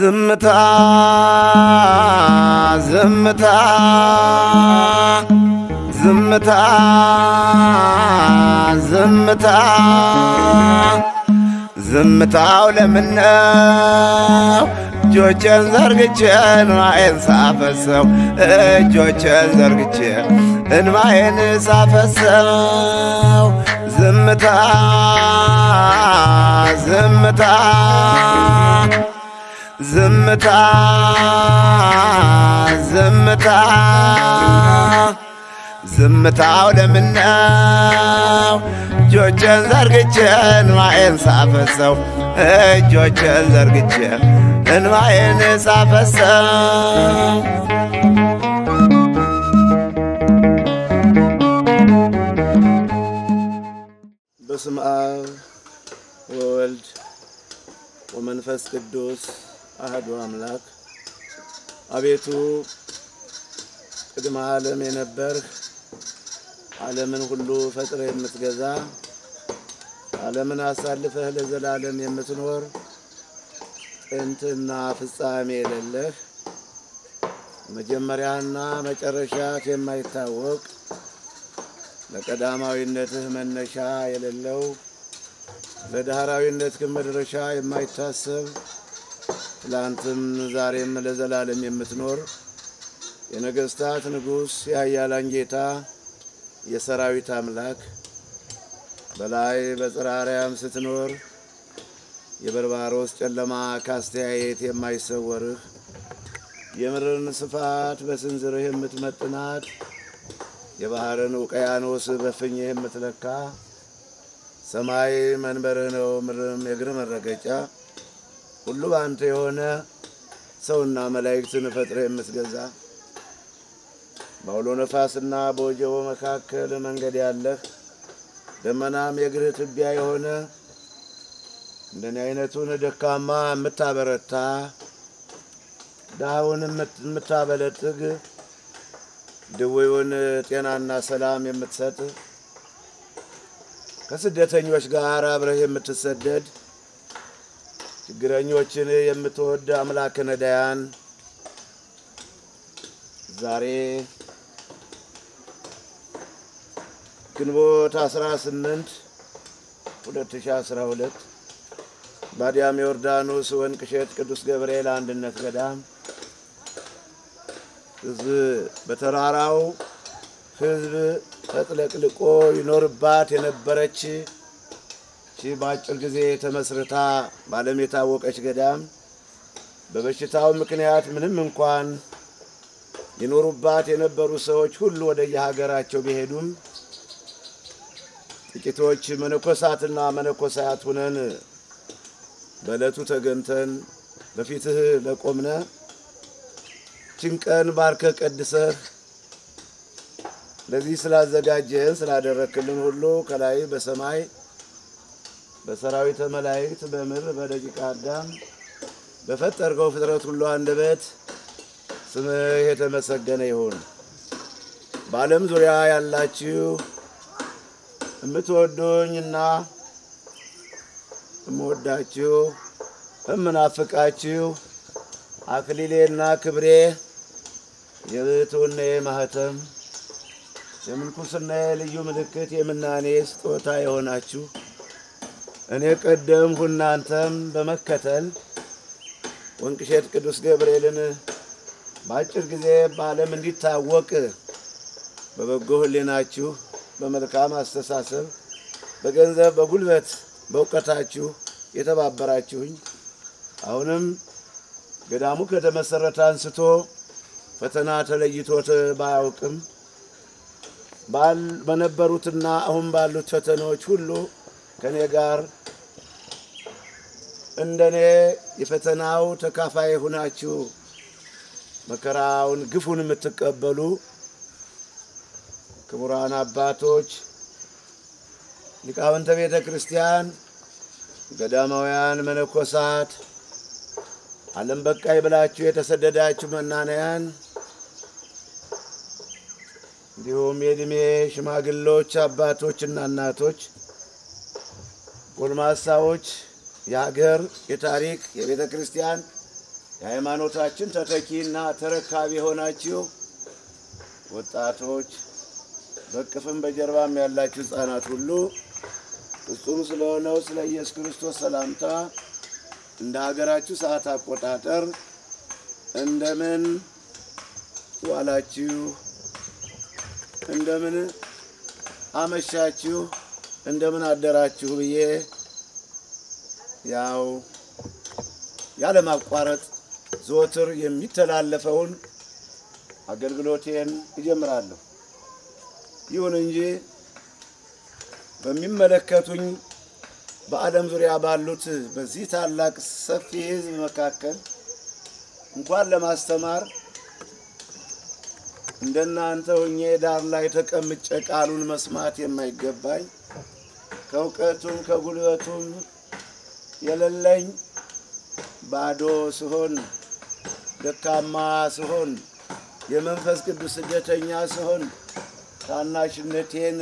ዝምታ ዝምታ ዝምታ ዝምታ ዝምታው ለምነው እጆቼን ዘርግቼ እንባዬን ሳፈሰው እጆቼን ዘርግቼ እንባዬን ሳፈሰው ዝምታ ዝምታ ዝምታ ዝምታ ዝምታው ለምነው እጆቼን ዘርግቼ እንባዬን ሳፈሰው እጆቼን ዘርግቼ እንባዬን ሳፈሰው በስመ አብ ወወልድ ወመንፈስ ቅዱስ አህዱ አምላክ አቤቱ ቅድመ ዓለም የነበርህ ዓለምን ሁሉ ፈጥረህ የምትገዛ ዓለምን አሳልፈህ ለዘላለም የምትኖር ጥንትና ፍጻሜ የሌለህ መጀመሪያና መጨረሻት የማይታወቅ ለቀዳማዊነትህ መነሻ የሌለው ለዳህራዊነትህ መድረሻ የማይታሰብ ትላንትም ዛሬም ለዘላለም የምትኖር የነገሥታት ንጉሥ የኃያላን ጌታ የሰራዊት አምላክ በላይ በጽርሐ አርያም ስትኖር የበርባሮስ ጨለማ ካስተያየት የማይሰወርህ የምድርን ስፋት በስንዝርህ የምትመጥናት የባህርን ውቅያኖስ በፍኝህ የምትለካ ሰማይ መንበርህ ነው፣ ምድርም የእግር መረገጫ ሁሉ በአንተ የሆነ ሰውና መላእክትን ፈጥረህ የምትገዛ በአውሎ ነፋስና በወጀቦ መካከል መንገድ ያለህ ደመናም የእግርህ ትቢያ የሆነ እንደኔ አይነቱን ደካማ የምታበረታ ድሃውን የምታበለጥግ ድዌውን ጤናና ሰላም የምትሰጥ ከስደተኞች ጋር አብረህ የምትሰደድ ችግረኞችን የምትወድ አምላክ ነዳያን ዛሬ ግንቦት 18 2012 በአዲያም ዮርዳኖስ ወንቅ እሸት ቅዱስ ገብርኤል አንድነት ገዳም ሕዝብ በተራራው ሕዝብ ተጥለቅልቆ ይኖርባት የነበረች ቺ በአጭር ጊዜ ተመስርታ በዓለም የታወቀች ገዳም በበሽታው ምክንያት ምንም እንኳን ይኖሩባት የነበሩ ሰዎች ሁሉ ወደ የሀገራቸው ቢሄዱም ጥቂቶች መነኮሳትና መነኮሳያት ሁነን በዕለቱ ተገንተን በፊትህ ለቆምነ ችን ባርከ ቀድሰህ ለዚህ ስላዘጋጀህን ስላደረክልን ሁሉ ከላይ በሰማይ በሰራዊተ መላእክት በምድር በደቂቀ አዳም በፈጠርከው ፍጥረት ሁሉ አንደበት ስምህ የተመሰገነ ይሁን። በዓለም ዙሪያ ያላችሁ የምትወዱኝና የምወዳችሁ እምናፍቃችሁ አክሊሌና ክብሬ የብሕትውናዬ ማህተም የምንኩስናዬ ልዩ ምልክት የምናኔ ስጦታ የሆናችሁ እኔ ቀደምሁ እናንተም በመከተል ወንቅ እሸት ቅዱስ ገብርኤልን በአጭር ጊዜ በዓለም እንዲታወቅ በበጎ ሕሊናችሁ በመልካም አስተሳሰብ በገንዘብ በጉልበት በእውቀታችሁ የተባበራችሁኝ አሁንም ገዳሙ ከተመሰረተ አንስቶ ፈተና ተለይቶት ባያውቅም በነበሩትና አሁን ባሉት ፈተናዎች ሁሉ ከእኔ ጋር እንደኔ የፈተናው ተካፋይ ሆናችሁ መከራውን ግፉን የምትቀበሉ ክቡራን አባቶች፣ ሊቃውንተ ቤተ ክርስቲያን፣ ገዳማውያን መነኮሳት፣ ዓለም በቃይ ብላችሁ የተሰደዳችሁ መናንያን እንዲሁም የዕድሜ ሽማግሎች አባቶችና እናቶች፣ ጎልማሳዎች፣ የሀገር የታሪክ የቤተ ክርስቲያን የሃይማኖታችን ተተኪና ተረካቢ የሆናችሁ ወጣቶች፣ በቅፍም በጀርባም ያላችሁ ሕፃናት ሁሉ ፍጹም ስለሆነው ስለ ኢየሱስ ክርስቶስ ሰላምታ እንደ ሀገራችሁ ሰዓት አቆጣጠር እንደምን ዋላችሁ? እንደምን አመሻችሁ? እንደምን አደራችሁ ብዬ ያው ያለማቋረጥ ዘወትር የሚተላለፈውን አገልግሎቴን እጀምራለሁ። ይሁን እንጂ በሚመለከቱኝ በዓለም ዙሪያ ባሉት በዚህ ታላቅ ሰፊ ሕዝብ መካከል እንኳን ለማስተማር እንደናንተ ሆኜ ዳር ላይ ተቀምጬ ቃሉን መስማት የማይገባኝ ከእውቀቱም ከጉልበቱም የሌለኝ ባዶ ስሆን ደካማ ስሆን የመንፈስ ቅዱስ ስደተኛ ስሆን ታናሽነቴን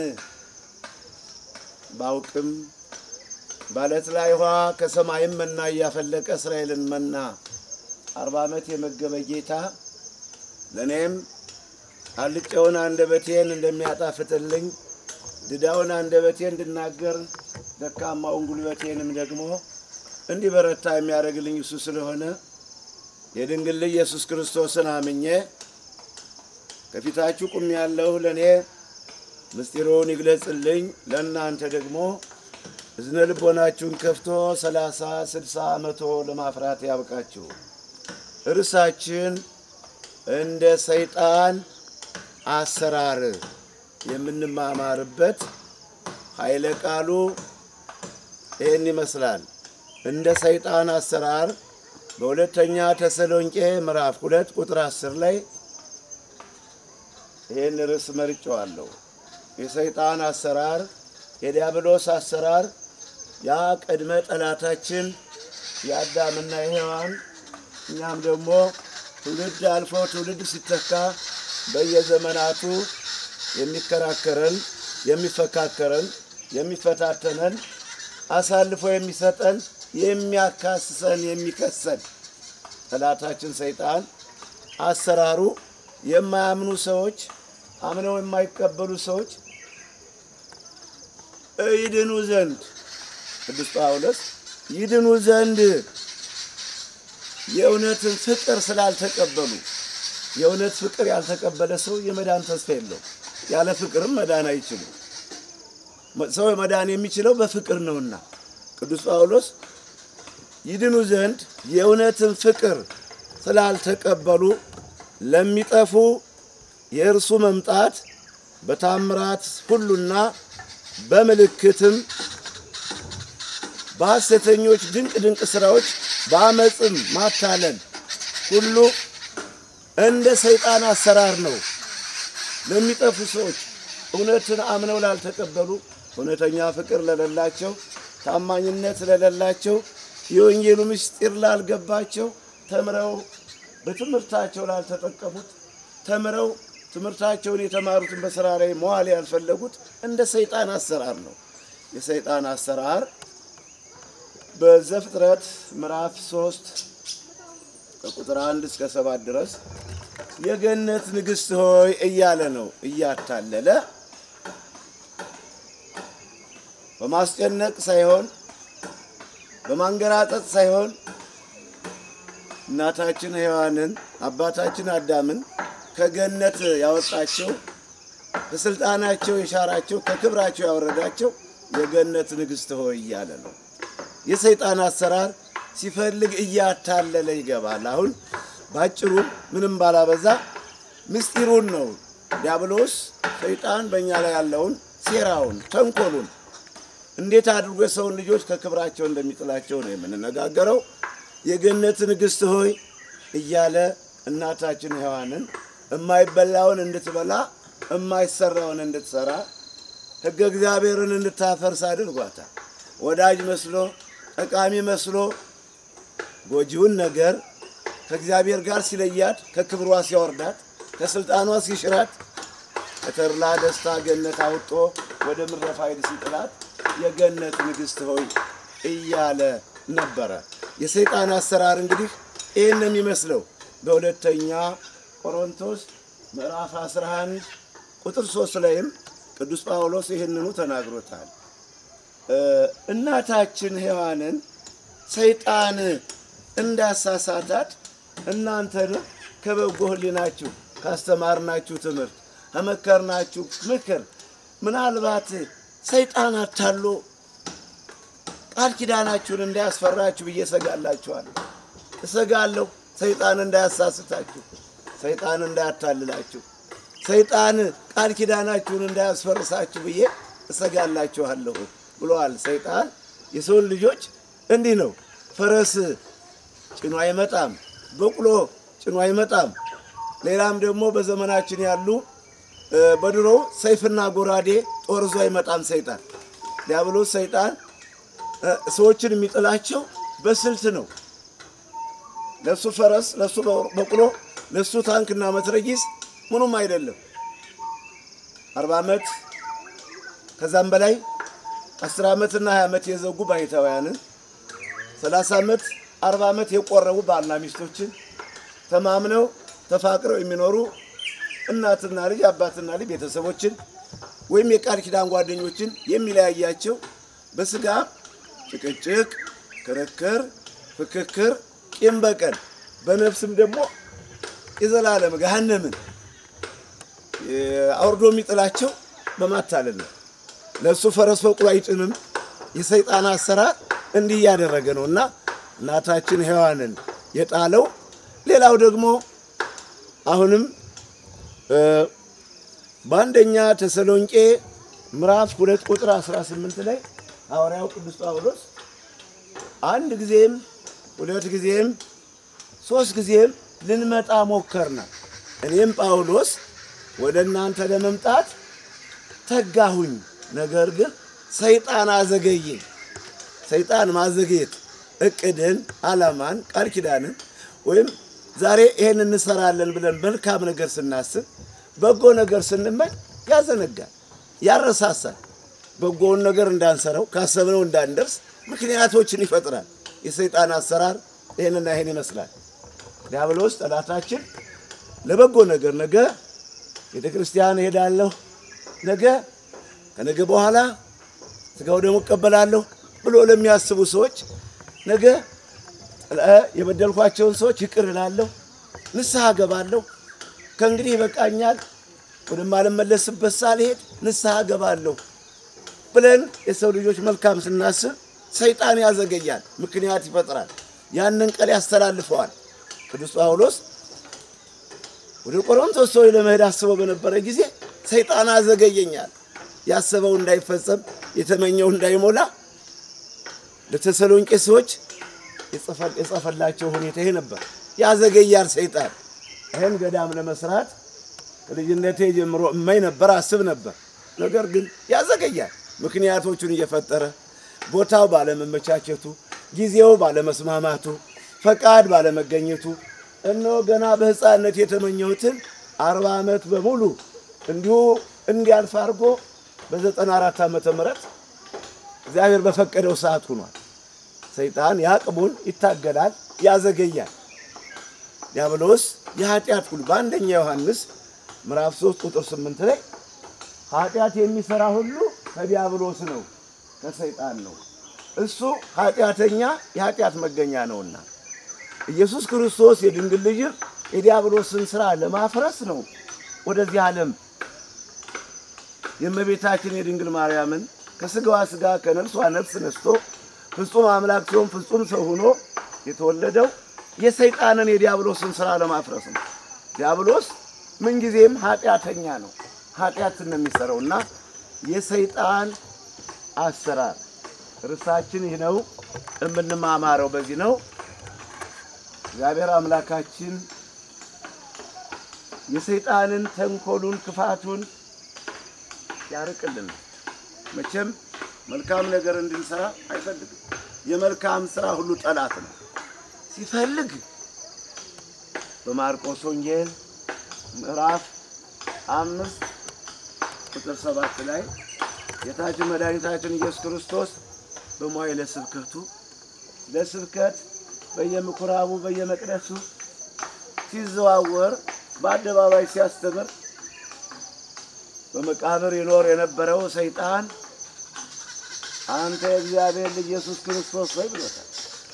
ባውቅም ባለት ላይ ውሃ ከሰማይም መና እያፈለቀ እስራኤልን መና አርባ ዓመት የመገበ ጌታ ለእኔም አልጨውን አንደበቴን እንደሚያጣፍጥልኝ ድዳውን አንደበቴን እንድናገር ደካማውን ጉልበቴንም ደግሞ እንዲበረታ የሚያደርግልኝ እሱ ስለሆነ የድንግል ልጅ ኢየሱስ ክርስቶስን አምኜ ከፊታችሁ ቁም ያለሁ ለእኔ ምስጢሩን ይግለጽልኝ፣ ለእናንተ ደግሞ እዝነ ልቦናችሁን ከፍቶ ሰላሳ ስልሳ መቶ ለማፍራት ያብቃችሁ። እርሳችን እንደ ሰይጣን አሰራር የምንማማርበት ኃይለ ቃሉ ይህን ይመስላል። እንደ ሰይጣን አሰራር በሁለተኛ ተሰሎንቄ ምዕራፍ ሁለት ቁጥር አስር ላይ ይህን ርዕስ መርጬዋለሁ። የሰይጣን አሰራር፣ የዲያብሎስ አሰራር ያ ቅድመ ጠላታችን የአዳምና የሔዋን እኛም ደግሞ ትውልድ አልፎ ትውልድ ሲተካ በየዘመናቱ የሚከራከረን፣ የሚፈካከረን፣ የሚፈታተነን አሳልፎ የሚሰጠን የሚያካስሰን የሚከሰን ጠላታችን ሰይጣን አሰራሩ የማያምኑ ሰዎች አምነው የማይቀበሉ ሰዎች ይድኑ ዘንድ ቅዱስ ጳውሎስ ይድኑ ዘንድ የእውነትን ፍቅር ስላልተቀበሉ የእውነት ፍቅር ያልተቀበለ ሰው የመዳን ተስፋ የለው። ያለ ፍቅርም መዳን አይችልም። ሰው መዳን የሚችለው በፍቅር ነውና ቅዱስ ጳውሎስ ይድኑ ዘንድ የእውነትን ፍቅር ስላልተቀበሉ ለሚጠፉ የእርሱ መምጣት በታምራት ሁሉና በምልክትም በሐሰተኞች ድንቅ ድንቅ ሥራዎች በአመፅም ማታለል ሁሉ እንደ ሰይጣን አሰራር ነው። ለሚጠፉ ሰዎች እውነትን አምነው ላልተቀበሉ፣ እውነተኛ ፍቅር ለሌላቸው፣ ታማኝነት ለሌላቸው፣ የወንጌሉ ምስጢር ላልገባቸው፣ ተምረው በትምህርታቸው ላልተጠቀሙት፣ ተምረው ትምህርታቸውን የተማሩትን በስራ ላይ መዋል ያልፈለጉት እንደ ሰይጣን አሰራር ነው። የሰይጣን አሰራር በዘፍጥረት ምዕራፍ ሶስት ከቁጥር አንድ እስከ ሰባት ድረስ የገነት ንግሥት ሆይ እያለ ነው እያታለለ በማስጨነቅ ሳይሆን በማንገራጠጥ ሳይሆን እናታችን ሔዋንን አባታችን አዳምን ከገነት ያወጣቸው ከስልጣናቸው የሻራቸው ከክብራቸው ያወረዳቸው የገነት ንግሥት ሆይ እያለ ነው። የሰይጣን አሰራር ሲፈልግ እያታለለ ይገባል። አሁን ባጭሩ ምንም ባላበዛ ምስጢሩን ነው ዲያብሎስ ሰይጣን በእኛ ላይ ያለውን ሴራውን፣ ተንኮሉን እንዴት አድርጎ የሰውን ልጆች ከክብራቸው እንደሚጥላቸው ነው የምንነጋገረው። የገነት ንግሥት ሆይ እያለ እናታችን ሔዋንን የማይበላውን እንድትበላ የማይሰራውን እንድትሰራ ሕገ እግዚአብሔርን እንድታፈርስ አድርጓታል። ወዳጅ መስሎ ጠቃሚ መስሎ ጎጂውን ነገር ከእግዚአብሔር ጋር ሲለያት፣ ከክብሯ ሲያወርዳት፣ ከስልጣኗ ሲሽራት፣ ከተድላ ደስታ ገነት አውጦ ወደ ምድረ ፋይድ ሲጥላት የገነት ንግሥት ሆይ እያለ ነበረ። የሰይጣን አሰራር እንግዲህ ይህን ነው የሚመስለው። በሁለተኛ ቆሮንቶስ ምዕራፍ 11 ቁጥር 3 ላይም ቅዱስ ጳውሎስ ይህንኑ ተናግሮታል። እናታችን ሔዋንን ሰይጣን እንዳሳሳታት እናንተን ከበጎ ሕሊናችሁ ካስተማርናችሁ ትምህርት ከመከርናችሁ ምክር ምናልባት ሰይጣን አታሎ ቃል ኪዳናችሁን እንዳያስፈራችሁ ብዬ እሰጋላችኋለሁ። እሰጋለሁ ሰይጣን እንዳያሳስታችሁ፣ ሰይጣን እንዳያታልላችሁ፣ ሰይጣን ቃል ኪዳናችሁን እንዳያስፈርሳችሁ ብዬ እሰጋላችኋለሁ ብለዋል። ሰይጣን የሰውን ልጆች እንዲህ ነው። ፈረስ ጭኖ አይመጣም፣ በቅሎ ጭኖ አይመጣም። ሌላም ደግሞ በዘመናችን ያሉ በድሮ ሰይፍና ጎራዴ ጦር ይዞ አይመጣም። ሰይጣን ዲያብሎስ ሰይጣን ሰዎችን የሚጥላቸው በስልት ነው። ለሱ ፈረስ፣ ለሱ በቅሎ፣ ለሱ ታንክና መትረጊስ ምኑም አይደለም። አርባ ዓመት ከዛም በላይ አስር ዓመትና ሀያ ዓመት የዘጉ ባይታውያንን ሰላሳ ዓመት አርባ ዓመት የቆረቡ ባልና ሚስቶችን ተማምነው ተፋቅረው የሚኖሩ እናትና ልጅ አባትና ልጅ ቤተሰቦችን ወይም የቃል ኪዳን ጓደኞችን የሚለያያቸው በስጋ ጭቅጭቅ፣ ክርክር፣ ፍክክር፣ ቂም በቀል በነፍስም ደግሞ የዘላለም ገሃነምን አውርዶ የሚጥላቸው በማታለል ነው። ለእሱ ፈረስ በቅሎ አይጭንም። የሰይጣን አሰራር እንዲህ እያደረገ ነው እና እናታችን ሔዋንን የጣለው ሌላው ደግሞ አሁንም በአንደኛ ተሰሎንቄ ምዕራፍ ሁለት ቁጥር 18 ላይ ሐዋርያው ቅዱስ ጳውሎስ አንድ ጊዜም ሁለት ጊዜም ሶስት ጊዜም ልንመጣ ሞከርና እኔም ጳውሎስ ወደ እናንተ ለመምጣት ተጋሁኝ፣ ነገር ግን ሰይጣን አዘገየኝ። ሰይጣን ማዘግየት እቅድን፣ ዓላማን፣ ቃል ኪዳንን ወይም ዛሬ ይሄን እንሰራለን ብለን መልካም ነገር ስናስብ በጎ ነገር ስንመኝ ያዘነጋል፣ ያረሳሳል። በጎውን ነገር እንዳንሰራው ካሰብነው እንዳንደርስ ምክንያቶችን ይፈጥራል። የሰይጣን አሰራር ይህንና ይህን ይመስላል። ዲያብሎስ ጠላታችን ለበጎ ነገር ነገ ቤተ ክርስቲያን እሄዳለሁ፣ ነገ ከነገ በኋላ ስጋው ደግሞ እቀበላለሁ ብሎ ለሚያስቡ ሰዎች ነገ የበደልኳቸውን ሰዎች ይቅር እላለሁ፣ ንስሐ ገባለሁ፣ ከእንግዲህ ይበቃኛል፣ ወደማልመለስበት ሳልሄድ ንስሐ ገባለሁ ብለን የሰው ልጆች መልካም ስናስብ ሰይጣን ያዘገያል፣ ምክንያት ይፈጥራል፣ ያንን ቀን ያስተላልፈዋል። ቅዱስ ጳውሎስ ወደ ቆሮንቶስ ሰዎች ለመሄድ አስበው በነበረ ጊዜ ሰይጣን አዘገየኛል፣ ያሰበው እንዳይፈጸም የተመኘው እንዳይሞላ ለተሰሎንቄ ሰዎች የጸፈላቸው ሁኔታ ይሄ ነበር። ያዘገያል ሰይጣን። ይህን ገዳም ለመስራት ከልጅነቴ ጀምሮ እመኝ ነበር፣ አስብ ነበር። ነገር ግን ያዘገያል። ምክንያቶቹን እየፈጠረ ቦታው ባለመመቻቸቱ፣ ጊዜው ባለመስማማቱ፣ ፈቃድ ባለመገኘቱ እነሆ ገና በሕፃንነት የተመኘሁትን አርባ ዓመት በሙሉ እንዲሁ እንዲያልፍ አድርጎ በዘጠና አራት ዓመተ ምህረት እግዚአብሔር በፈቀደው ሰዓት ሆኗል። ሰይጣን የአቅሙን ይታገላል፣ ያዘገያል። ዲያብሎስ የኃጢአት ሁሉ በአንደኛ ዮሐንስ ምዕራፍ 3 ቁጥር 8 ላይ ኃጢአት የሚሰራ ሁሉ ከዲያብሎስ ነው፣ ከሰይጣን ነው። እሱ ኃጢአተኛ የኃጢአት መገኛ ነውና ኢየሱስ ክርስቶስ የድንግል ልጅን የዲያብሎስን ስራ ለማፍረስ ነው ወደዚህ ዓለም የእመቤታችን የድንግል ማርያምን ከስጋዋ ስጋ ከነፍሷ ነፍስ ነስቶ ፍጹም አምላክ ሲሆን ፍጹም ሰው ሆኖ የተወለደው የሰይጣንን የዲያብሎስን ስራ ለማፍረስ ነው። ዲያብሎስ ምንጊዜም ኃጢአተኛ ነው፣ ኃጢአትን ነው የሚሰራው እና የሰይጣን አሰራር ርዕሳችን ይህ ነው። የምንማማረው በዚህ ነው። እግዚአብሔር አምላካችን የሰይጣንን ተንኮሉን፣ ክፋቱን ያርቅልን። መቼም መልካም ነገር እንድንሰራ አይፈልግም። የመልካም ስራ ሁሉ ጠላት ነው። ሲፈልግ በማርቆስ ወንጌል ምዕራፍ አምስት ቁጥር ሰባት ላይ ጌታችን መድኃኒታችን ኢየሱስ ክርስቶስ በመዋዕለ ስብከቱ ለስብከት በየምኩራቡ በየመቅደሱ ሲዘዋወር በአደባባይ ሲያስተምር በመቃብር ይኖር የነበረው ሰይጣን አንተ የእግዚአብሔር ልጅ ኢየሱስ ክርስቶስ ሆይ ብሎታል።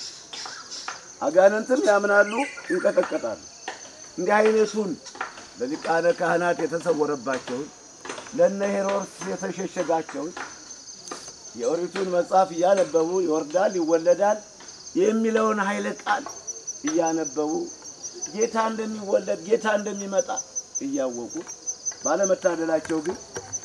አጋንንትም ያምናሉ፣ ይንቀጠቀጣሉ። እንዲህ አይነቱን ለሊቃነ ካህናት የተሰወረባቸውን ለነ ሄሮድስ የተሸሸጋቸውን የኦሪቱን መጽሐፍ እያነበቡ ይወርዳል ይወለዳል የሚለውን ኃይለ ቃል እያነበቡ ጌታ እንደሚወለድ ጌታ እንደሚመጣ እያወቁ ባለመታደላቸው ግን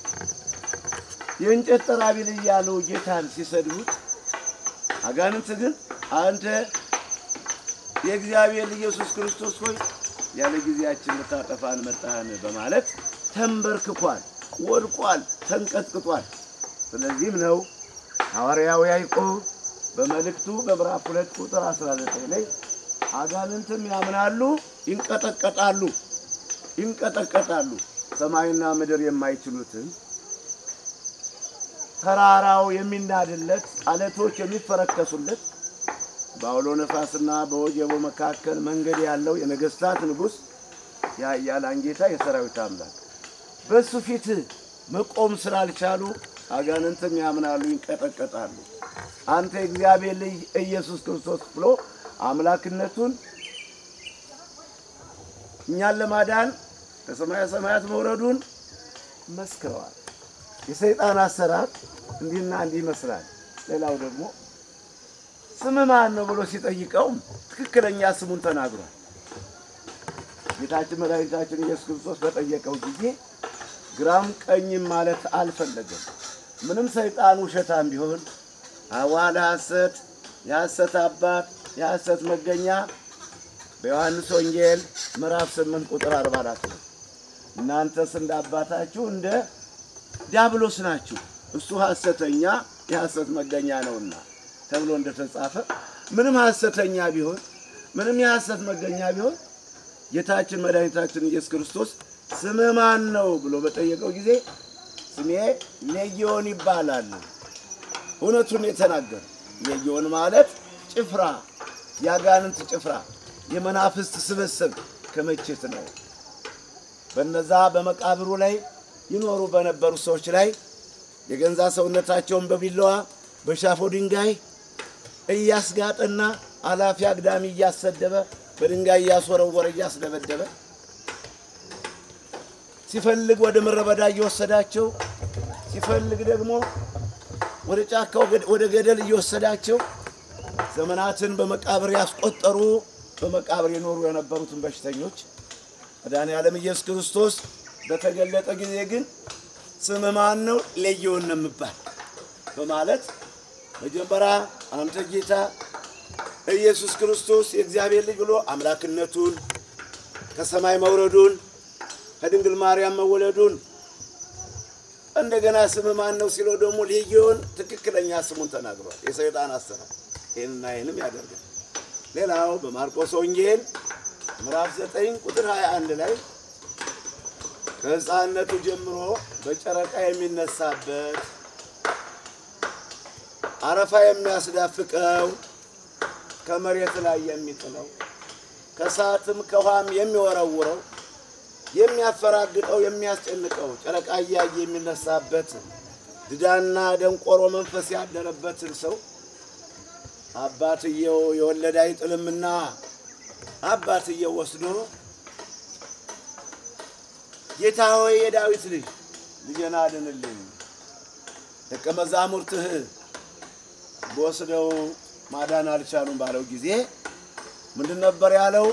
የእንጨት ጠራቢል እያሉ ጌታን ሲሰድቡት፣ አጋንንት ግን አንተ የእግዚአብሔር ኢየሱስ ክርስቶስ ሆይ ያለ ጊዜያችን ልታጠፋን መጣህን በማለት ተንበርክኳል፣ ወድቋል፣ ተንቀጥቅጧል። ስለዚህም ነው ሐዋርያው ያዕቆብ በመልእክቱ በምዕራፍ ሁለት ቁጥር 19 ላይ አጋንንትም ያምናሉ፣ ይንቀጠቀጣሉ ይንቀጠቀጣሉ ሰማይና ምድር የማይችሉትን ተራራው የሚናድለት አለቶች የሚፈረከሱለት በአውሎ ነፋስና በወጀቦ መካከል መንገድ ያለው የነገስታት ንጉሥ የኃያላን ጌታ የሰራዊት አምላክ በእሱ ፊት መቆም ስላልቻሉ አጋንንትም ያምናሉ፣ ይንቀጠቀጣሉ። አንተ የእግዚአብሔር ልጅ ኢየሱስ ክርስቶስ ብሎ አምላክነቱን እኛን ለማዳን ከሰማያ ሰማያት መውረዱን መስክረዋል። የሰይጣን አሰራር እንዲህና እንዲህ ይመስላል። ሌላው ደግሞ ስም ማን ነው ብሎ ሲጠይቀውም ትክክለኛ ስሙን ተናግሯል። ጌታችን መድኃኒታችን ኢየሱስ ክርስቶስ በጠየቀው ጊዜ ግራም ቀኝም ማለት አልፈለገም። ምንም ሰይጣን ውሸታም ቢሆን አዋል ሐሰት፣ የሐሰት አባት፣ የሐሰት መገኛ በዮሐንስ ወንጌል ምዕራፍ 8 ቁጥር 44 ነው። እናንተስ እንደ አባታችሁ እንደ ዲያብሎስ ናችሁ፣ እሱ ሐሰተኛ የሐሰት መገኛ ነውና ተብሎ እንደተጻፈ ምንም ሐሰተኛ ቢሆን ምንም የሐሰት መገኛ ቢሆን ጌታችን መድኃኒታችን ኢየሱስ ክርስቶስ ስምህ ማን ነው ብሎ በጠየቀው ጊዜ ስሜ ሌጊዮን ይባላል። እውነቱን የተናገረ ሌጊዮን ማለት ጭፍራ፣ የአጋንንት ጭፍራ፣ የመናፍስት ስብስብ ክምችት ነው። በነዛ በመቃብሩ ላይ ይኖሩ በነበሩ ሰዎች ላይ የገንዛ ሰውነታቸውን በቢላዋ በሻፎ ድንጋይ እያስጋጠና አላፊ አግዳሚ እያሰደበ በድንጋይ እያስወረወረ እያስደበደበ ሲፈልግ ወደ ምድረ በዳ እየወሰዳቸው ሲፈልግ ደግሞ ወደ ጫካ ወደ ገደል እየወሰዳቸው ዘመናትን በመቃብር ያስቆጠሩ በመቃብር የኖሩ የነበሩትን በሽተኞች መድኃኔዓለም ኢየሱስ ክርስቶስ በተገለጠ ጊዜ ግን ስም ማን ነው? ሌጊዮን ነው የምባል በማለት መጀመሪያ አንተ ጌታ ኢየሱስ ክርስቶስ የእግዚአብሔር ልጅ ብሎ አምላክነቱን ከሰማይ መውረዱን ከድንግል ማርያም መወለዱን እንደገና ስም ማን ነው ሲለው ደግሞ ሌጊዮን ትክክለኛ ስሙን ተናግሯል። የሰይጣን አሰራር ይህንና ይህንም ያደርጋል። ሌላው በማርቆስ ወንጌል ምዕራፍ 9 ቁጥር 21 ላይ ከሕፃንነቱ ጀምሮ በጨረቃ የሚነሳበት አረፋ የሚያስዳፍቀው ከመሬት ላይ የሚጥለው ከሰዓትም ከውሃም የሚወረውረው የሚያፈራግጠው የሚያስጨንቀው ጨረቃ እያየ የሚነሳበት ድዳና ደንቆሮ መንፈስ ያደረበትን ሰው አባትየው የወለደ አይጥልምና አባትየው ወስዶ ጌታ ሆይ የዳዊት ልጅ ልጄን አድንልኝ፣ ደቀ መዛሙርትህ በወስደው ማዳን አልቻሉም ባለው ጊዜ ምንድን ነበር ያለው?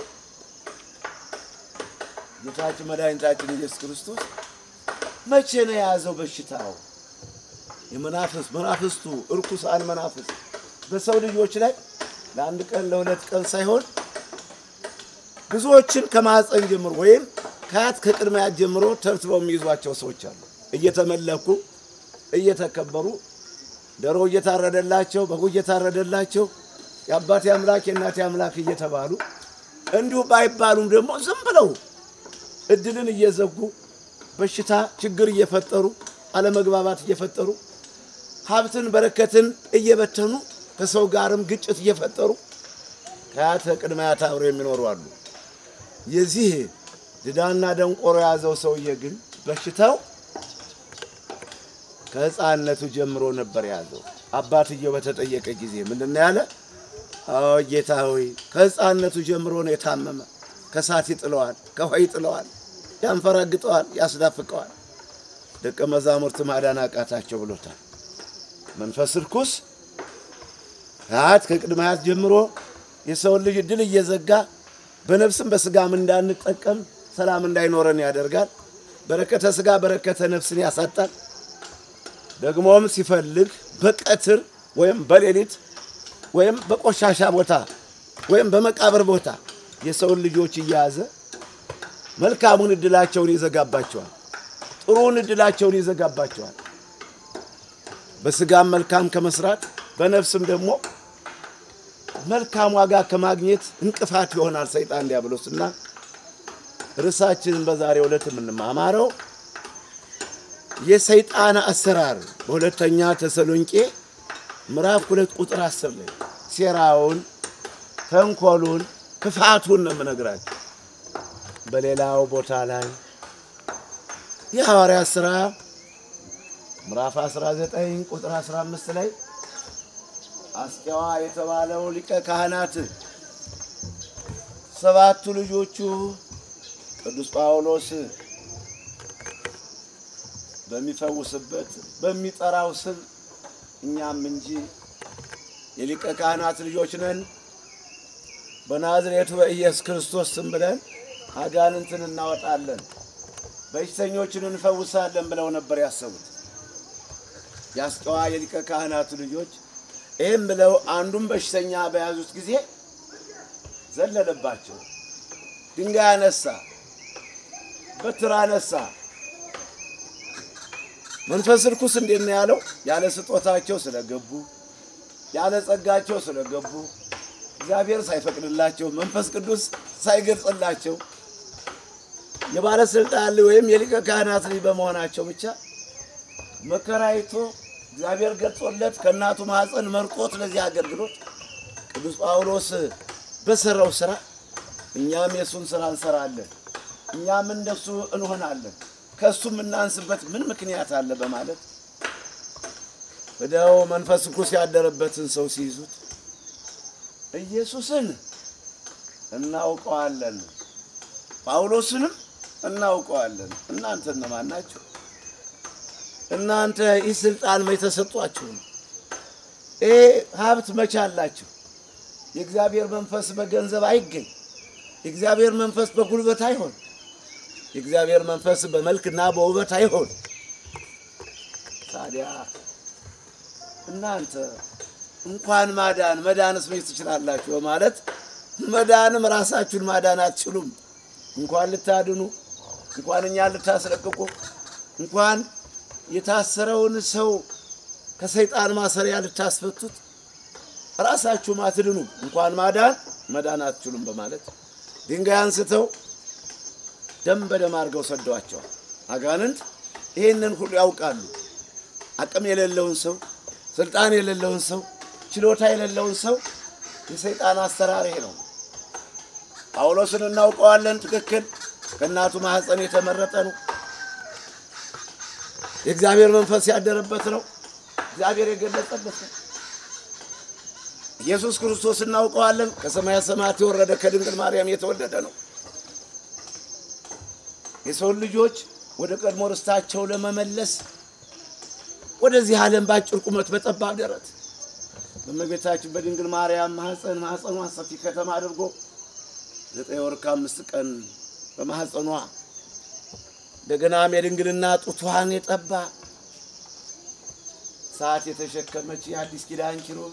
ጌታችን መድኃኒታችን ኢየሱስ ክርስቶስ መቼ ነው የያዘው በሽታው? የመናፍስት መናፍስቱ እርኩሳን መናፍስት በሰው ልጆች ላይ ለአንድ ቀን ለሁለት ቀን ሳይሆን ብዙዎችን ከማህፀን ጀምሮ ወይም ከአያት ከቅድሚያት ጀምሮ ተብትበው የሚይዟቸው ሰዎች አሉ። እየተመለኩ እየተከበሩ ዶሮ እየታረደላቸው በጉ እየታረደላቸው የአባቴ አምላክ የእናቴ አምላክ እየተባሉ እንዲሁ ባይባሉም ደግሞ ዝም ብለው እድልን እየዘጉ በሽታ ችግር እየፈጠሩ አለመግባባት እየፈጠሩ ሀብትን በረከትን እየበተኑ ከሰው ጋርም ግጭት እየፈጠሩ ከአያት ቅድመ አያት አብረው የሚኖሩ አሉ። የዚህ ድዳና ደንቆሮ የያዘው ሰውዬ ግን በሽታው ከሕፃንነቱ ጀምሮ ነበር የያዘው። አባትየው በተጠየቀ ጊዜ ምንድን ነው ያለ? አዎ ጌታ ሆይ ከሕፃንነቱ ጀምሮ ነው የታመመ። ከሳት ይጥለዋል፣ ከውሃ ይጥለዋል፣ ያንፈራግጠዋል፣ ያስዳፍቀዋል። ደቀ መዛሙርት ማዳን አቃታቸው ብሎታል። መንፈስ ርኩስ አያት ከቅድመ አያት ጀምሮ የሰውን ልጅ እድል እየዘጋ በነፍስም በስጋም እንዳንጠቀም ሰላም እንዳይኖረን ያደርጋል። በረከተ ስጋ በረከተ ነፍስን ያሳጣል። ደግሞም ሲፈልግ በቀትር ወይም በሌሊት ወይም በቆሻሻ ቦታ ወይም በመቃብር ቦታ የሰውን ልጆች እየያዘ መልካሙን እድላቸውን ይዘጋባቸዋል። ጥሩውን እድላቸውን ይዘጋባቸዋል። በስጋም መልካም ከመስራት በነፍስም ደግሞ መልካም ዋጋ ከማግኘት እንቅፋት ይሆናል ሰይጣን ዲያብሎስና ርዕሳችንን በዛሬው ዕለት የምንማማረው የሰይጣን አሰራር በሁለተኛ ተሰሎንቄ ምዕራፍ ሁለት ቁጥር አስር ላይ ሴራውን፣ ተንኮሉን፣ ክፋቱን ነው የምነግራቸው። በሌላው ቦታ ላይ የሐዋርያት ሥራ ምዕራፍ 19 ቁጥር 15 ላይ አስቄዋ የተባለው ሊቀ ካህናት ሰባቱ ልጆቹ ቅዱስ ጳውሎስ በሚፈውስበት በሚጠራው ስም እኛም እንጂ የሊቀ ካህናት ልጆች ነን፣ በናዝሬቱ በኢየሱስ ክርስቶስ ስም ብለን አጋንንትን እናወጣለን፣ በሽተኞችን እንፈውሳለን ብለው ነበር ያሰቡት። የአስቄዋ የሊቀ ካህናቱ ልጆች ይህም ብለው አንዱን በሽተኛ በያዙት ጊዜ ዘለለባቸው። ድንጋይ አነሳ፣ በትር አነሳ። መንፈስ ርኩስ እንዴት ነው ያለው? ያለ ስጦታቸው ስለገቡ፣ ያለ ጸጋቸው ስለገቡ፣ እግዚአብሔር ሳይፈቅድላቸው፣ መንፈስ ቅዱስ ሳይገልጽላቸው የባለስልጣን ልጅ ወይም የሊቀ ካህናት ልጅ በመሆናቸው ብቻ መከራይቶ እግዚአብሔር ገልጾለት ከእናቱ ማኅፀን መርጦት ለዚህ አገልግሎት ቅዱስ ጳውሎስ በሰራው ስራ እኛም የእሱን ስራ እንሰራለን፣ እኛም እንደሱ እንሆናለን፣ ከእሱ የምናንስበት ምን ምክንያት አለ በማለት ሄደው መንፈስ ርኩስ ያደረበትን ሰው ሲይዙት ኢየሱስን እናውቀዋለን፣ ጳውሎስንም እናውቀዋለን፣ እናንተ እነማን ናችሁ? እናንተ ይህ ስልጣን መች ተሰጧችሁ ነው? ይሄ ሀብት መቼ አላችሁ? የእግዚአብሔር መንፈስ በገንዘብ አይገኝ። የእግዚአብሔር መንፈስ በጉልበት አይሆን። የእግዚአብሔር መንፈስ በመልክና በውበት አይሆን። ታዲያ እናንተ እንኳን ማዳን መዳንስ መች ትችላላችሁ? በማለት መዳንም ራሳችሁን ማዳን አትችሉም። እንኳን ልታድኑ፣ እንኳን እኛን ልታስለቅቁ፣ እንኳን የታሰረውን ሰው ከሰይጣን ማሰሪያ ልታስፈቱት ራሳችሁም አትድኑ፣ እንኳን ማዳን መዳን አትችሉም በማለት ድንጋይ አንስተው ደም በደም አድርገው ሰደዋቸዋል። አጋንንት ይህንን ሁሉ ያውቃሉ። አቅም የሌለውን ሰው፣ ስልጣን የሌለውን ሰው፣ ችሎታ የሌለውን ሰው የሰይጣን አሰራር ይሄ ነው። ጳውሎስን እናውቀዋለን። ትክክል፣ ከእናቱ ማኅፀን የተመረጠ ነው። የእግዚአብሔር መንፈስ ያደረበት ነው። እግዚአብሔር የገለጸበት ነው። ኢየሱስ ክርስቶስ እናውቀዋለን። ከሰማያ ሰማያት የወረደ ከድንግል ማርያም የተወለደ ነው። የሰውን ልጆች ወደ ቀድሞ ርስታቸው ለመመለስ ወደዚህ ዓለም በአጭር ቁመት በጠባብ ደረት በእመቤታችን በድንግል ማርያም ማኅፀን ማኅፀኗን ሰፊ ከተማ አድርጎ ዘጠኝ ወር ከአምስት ቀን በማኅፀኗ እንደገናም የድንግልና ጡቷን የጠባ ሰዓት የተሸከመች የአዲስ ኪዳን ኪሩብ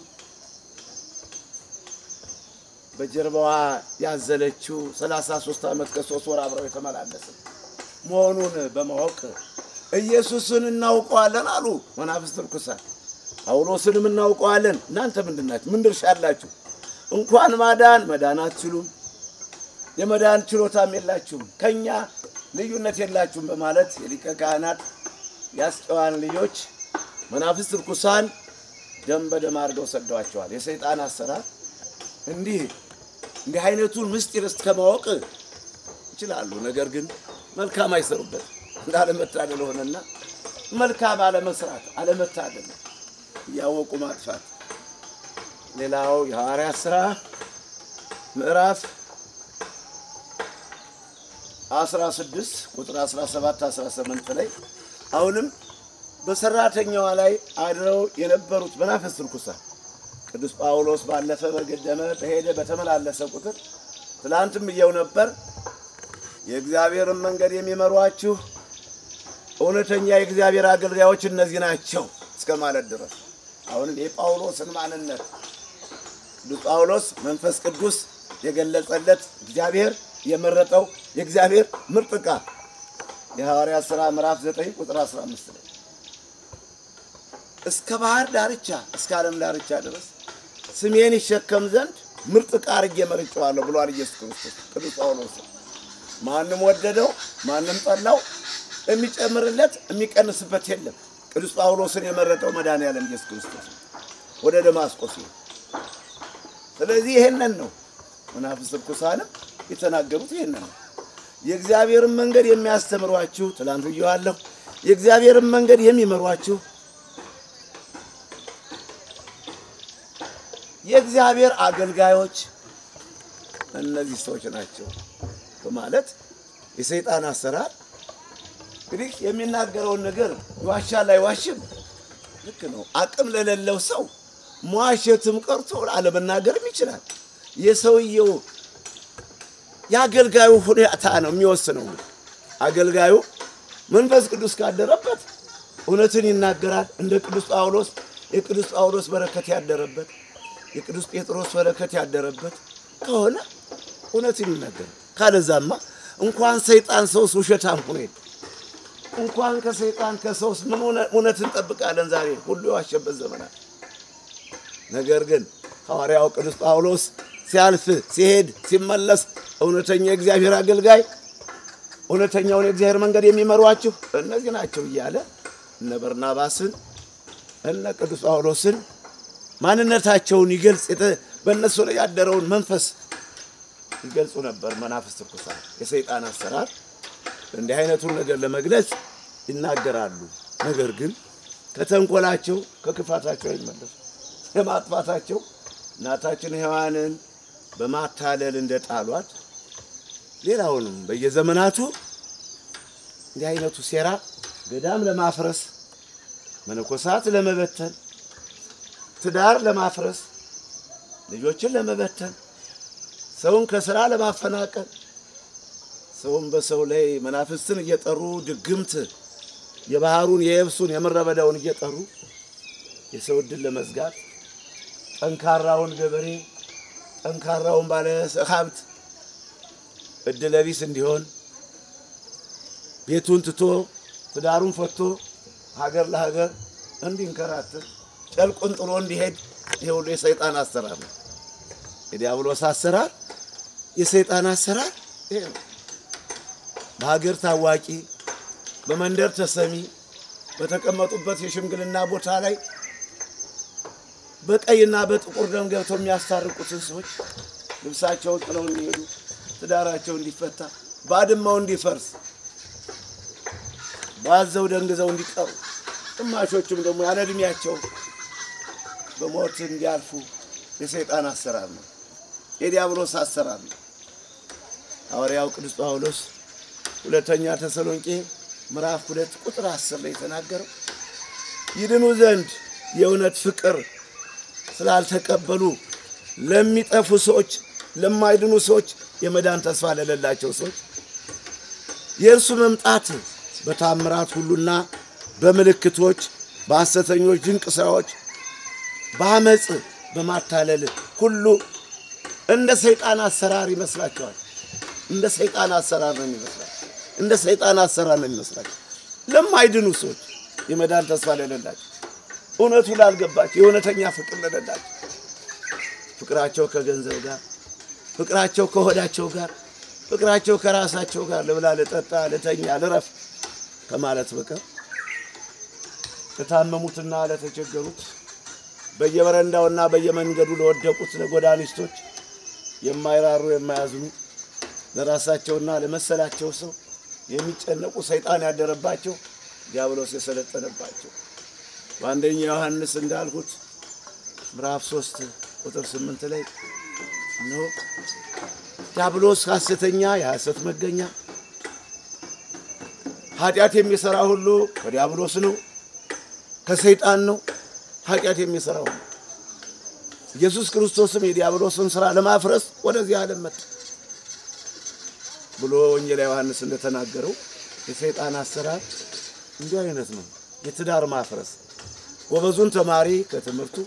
በጀርባዋ ያዘለችው 33 ዓመት ከሶስት ወር አብረው የተመላለሰ መሆኑን በማወቅ ኢየሱስን እናውቀዋለን አሉ መናፍስት ርኩሳን። ጳውሎስንም እናውቀዋለን። እናንተ ምንድን ናችሁ? ምን ድርሻ አላችሁ? እንኳን ማዳን መዳን አትችሉም፣ የመዳን ችሎታም የላችሁም፣ ከኛ ልዩነት የላችሁም በማለት የሊቀ ካህናት የአስቄዋን ልጆች መናፍስት ርኩሳን ደም በደም አድርገው ሰደዋቸዋል። የሰይጣን አሰራር እንዲህ እንዲህ አይነቱን ምስጢር እስከ ማወቅ ይችላሉ። ነገር ግን መልካም አይሰሩበት እንዳለመታደል ሆነና መልካም አለመስራት አለመታደል እያወቁ ማጥፋት። ሌላው የሐዋርያት ሥራ ምዕራፍ 16 ቁጥር 17 18 ላይ አሁንም በሰራተኛዋ ላይ አድረው የነበሩት መናፍስት ርኩሳን ቅዱስ ጳውሎስ ባለፈ በገደመ በሄደ በተመላለሰ ቁጥር ትላንትም እየው ነበር የእግዚአብሔርን መንገድ የሚመሯችሁ እውነተኛ የእግዚአብሔር አገልጋዮች እነዚህ ናቸው እስከ ማለት ድረስ አሁንም የጳውሎስን ማንነት ቅዱስ ጳውሎስ መንፈስ ቅዱስ የገለጸለት እግዚአብሔር የመረጠው የእግዚአብሔር ምርጥ ዕቃ የሐዋርያት ሥራ ምዕራፍ 9 ቁጥር 15 ላይ እስከ ባህር ዳርቻ እስከ ዓለም ዳርቻ ድረስ ስሜን ይሸከም ዘንድ ምርጥ ዕቃ አድርጌ መርጬዋለሁ ብሏል ኢየሱስ ክርስቶስ ቅዱስ ጳውሎስ። ማንም ወደደው ማንም ጠላው የሚጨምርለት የሚቀንስበት የለም። ቅዱስ ጳውሎስን የመረጠው መድኃኔዓለም ኢየሱስ ክርስቶስ ወደ ደማስቆ ሲሄድ፣ ስለዚህ ይሄንን ነው መናፍስት ርኩሳንም የተናገሩት ይሄንን ነው። የእግዚአብሔርን መንገድ የሚያስተምሯችሁ ትላንት ብዬዋለሁ። የእግዚአብሔርን መንገድ የሚመሯችሁ የእግዚአብሔር አገልጋዮች እነዚህ ሰዎች ናቸው በማለት የሰይጣን አሰራር እንግዲህ የሚናገረውን ነገር ይዋሻል አይዋሽም፣ ልክ ነው። አቅም ለሌለው ሰው መዋሸትም ቀርቶ አለመናገርም ይችላል። የሰውየው የአገልጋዩ ሁኔታ ነው የሚወስነው። አገልጋዩ መንፈስ ቅዱስ ካደረበት እውነትን ይናገራል። እንደ ቅዱስ ጳውሎስ የቅዱስ ጳውሎስ በረከት ያደረበት የቅዱስ ጴጥሮስ በረከት ያደረበት ከሆነ እውነትን ይናገራል። ካለዛማ እንኳን ሰይጣን ሰውስ ውሸታም ሆኖ እንኳን ከሰይጣን ከሰውስ ምን እውነት እንጠብቃለን? ዛሬ ሁሉ የዋሸበት ዘመናት። ነገር ግን ሐዋርያው ቅዱስ ጳውሎስ ሲያልፍ ሲሄድ ሲመለስ እውነተኛ የእግዚአብሔር አገልጋይ እውነተኛውን የእግዚአብሔር መንገድ የሚመሯችሁ እነዚህ ናቸው እያለ እነ በርናባስን እነ ቅዱስ ጳውሎስን ማንነታቸውን ይገልጽ በእነሱ ላይ ያደረውን መንፈስ ይገልጹ ነበር። መናፍስት ርኩሳን የሰይጣን አሰራር እንዲህ አይነቱን ነገር ለመግለጽ ይናገራሉ። ነገር ግን ከተንኮላቸው ከክፋታቸው አይመለሱ። የማጥፋታቸው እናታችን ሔዋንን በማታለል እንደጣሏት ሌላውንም በየዘመናቱ እንዲህ አይነቱ ሴራ ገዳም ለማፍረስ መነኮሳት ለመበተን ትዳር ለማፍረስ ልጆችን ለመበተን ሰውን ከስራ ለማፈናቀል ሰውን በሰው ላይ መናፍስትን እየጠሩ ድግምት የባህሩን የየብሱን የምድረ በዳውን እየጠሩ የሰው ዕድል ለመዝጋት ጠንካራውን ገበሬ ጠንካራውን ባለ ሀብት ዕድለ ቢስ እንዲሆን ቤቱን ትቶ ትዳሩን ፈቶ ሀገር ለሀገር እንዲንከራትት ጨርቁን ጥሎ እንዲሄድ ይሄ ሁሉ የሰይጣን አሰራር ነው። የዲያብሎስ አሰራር፣ የሰይጣን አሰራር ይሄ ነው። በሀገር ታዋቂ፣ በመንደር ተሰሚ፣ በተቀመጡበት የሽምግልና ቦታ ላይ በቀይና በጥቁር ደም ገብተው የሚያስታርቁትን ሰዎች ልብሳቸውን ጥለው እንዲሄዱ፣ ትዳራቸው እንዲፈታ፣ ባድማው እንዲፈርስ፣ ባዘው ደንግዘው እንዲቀሩ፣ ግማሾቹም ደግሞ ያለ ዕድሜያቸው በሞት እንዲያልፉ የሰይጣን አሰራር ነው። የዲያብሎስ አሰራር ነው። ሐዋርያው ቅዱስ ጳውሎስ ሁለተኛ ተሰሎንቄ ምዕራፍ ሁለት ቁጥር አስር ላይ የተናገረው ይድኑ ዘንድ የእውነት ፍቅር ስላልተቀበሉ ለሚጠፉ ሰዎች፣ ለማይድኑ ሰዎች፣ የመዳን ተስፋ ለሌላቸው ሰዎች የእርሱ መምጣት በታምራት ሁሉና በምልክቶች በሐሰተኞች ድንቅ ሥራዎች በአመፅ በማታለል ሁሉ እንደ ሰይጣን አሰራር ይመስላቸዋል። እንደ ሰይጣን አሰራር ነው የሚመስላቸው። እንደ ሰይጣን አሰራር ነው የሚመስላቸው። ለማይድኑ ሰዎች የመዳን ተስፋ ለሌላቸው፣ እውነቱ ላልገባቸው፣ የእውነተኛ ፍቅር ለሌላቸው፣ ፍቅራቸው ከገንዘብ ጋር፣ ፍቅራቸው ከሆዳቸው ጋር፣ ፍቅራቸው ከራሳቸው ጋር ልብላ፣ ልጠጣ፣ ልተኛ፣ ልረፍ ከማለት በቀር ለታመሙትና ለተቸገሩት በየበረንዳውና በየመንገዱ ለወደቁት ለጎዳኒስቶች የማይራሩ የማያዝኑ ለራሳቸውና ለመሰላቸው ሰው የሚጨነቁ ሰይጣን ያደረባቸው ዲያብሎስ የሰለጠነባቸው በአንደኛ ዮሐንስ እንዳልኩት ምዕራፍ ሶስት ቁጥር ስምንት ላይ ነው ዲያብሎስ ሐሰተኛ የሐሰት መገኛ ኃጢአት የሚሰራ ሁሉ ከዲያብሎስ ነው፣ ከሰይጣን ነው ኃጢአት የሚሰራው። ኢየሱስ ክርስቶስም የዲያብሎስን ስራ ለማፍረስ ወደዚህ ዓለም መጣ ብሎ ወንጌላ ዮሐንስ እንደተናገረው የሰይጣን አሰራር እንዲህ አይነት ነው። የትዳር ማፍረስ፣ ጎበዙን ተማሪ ከትምህርቱ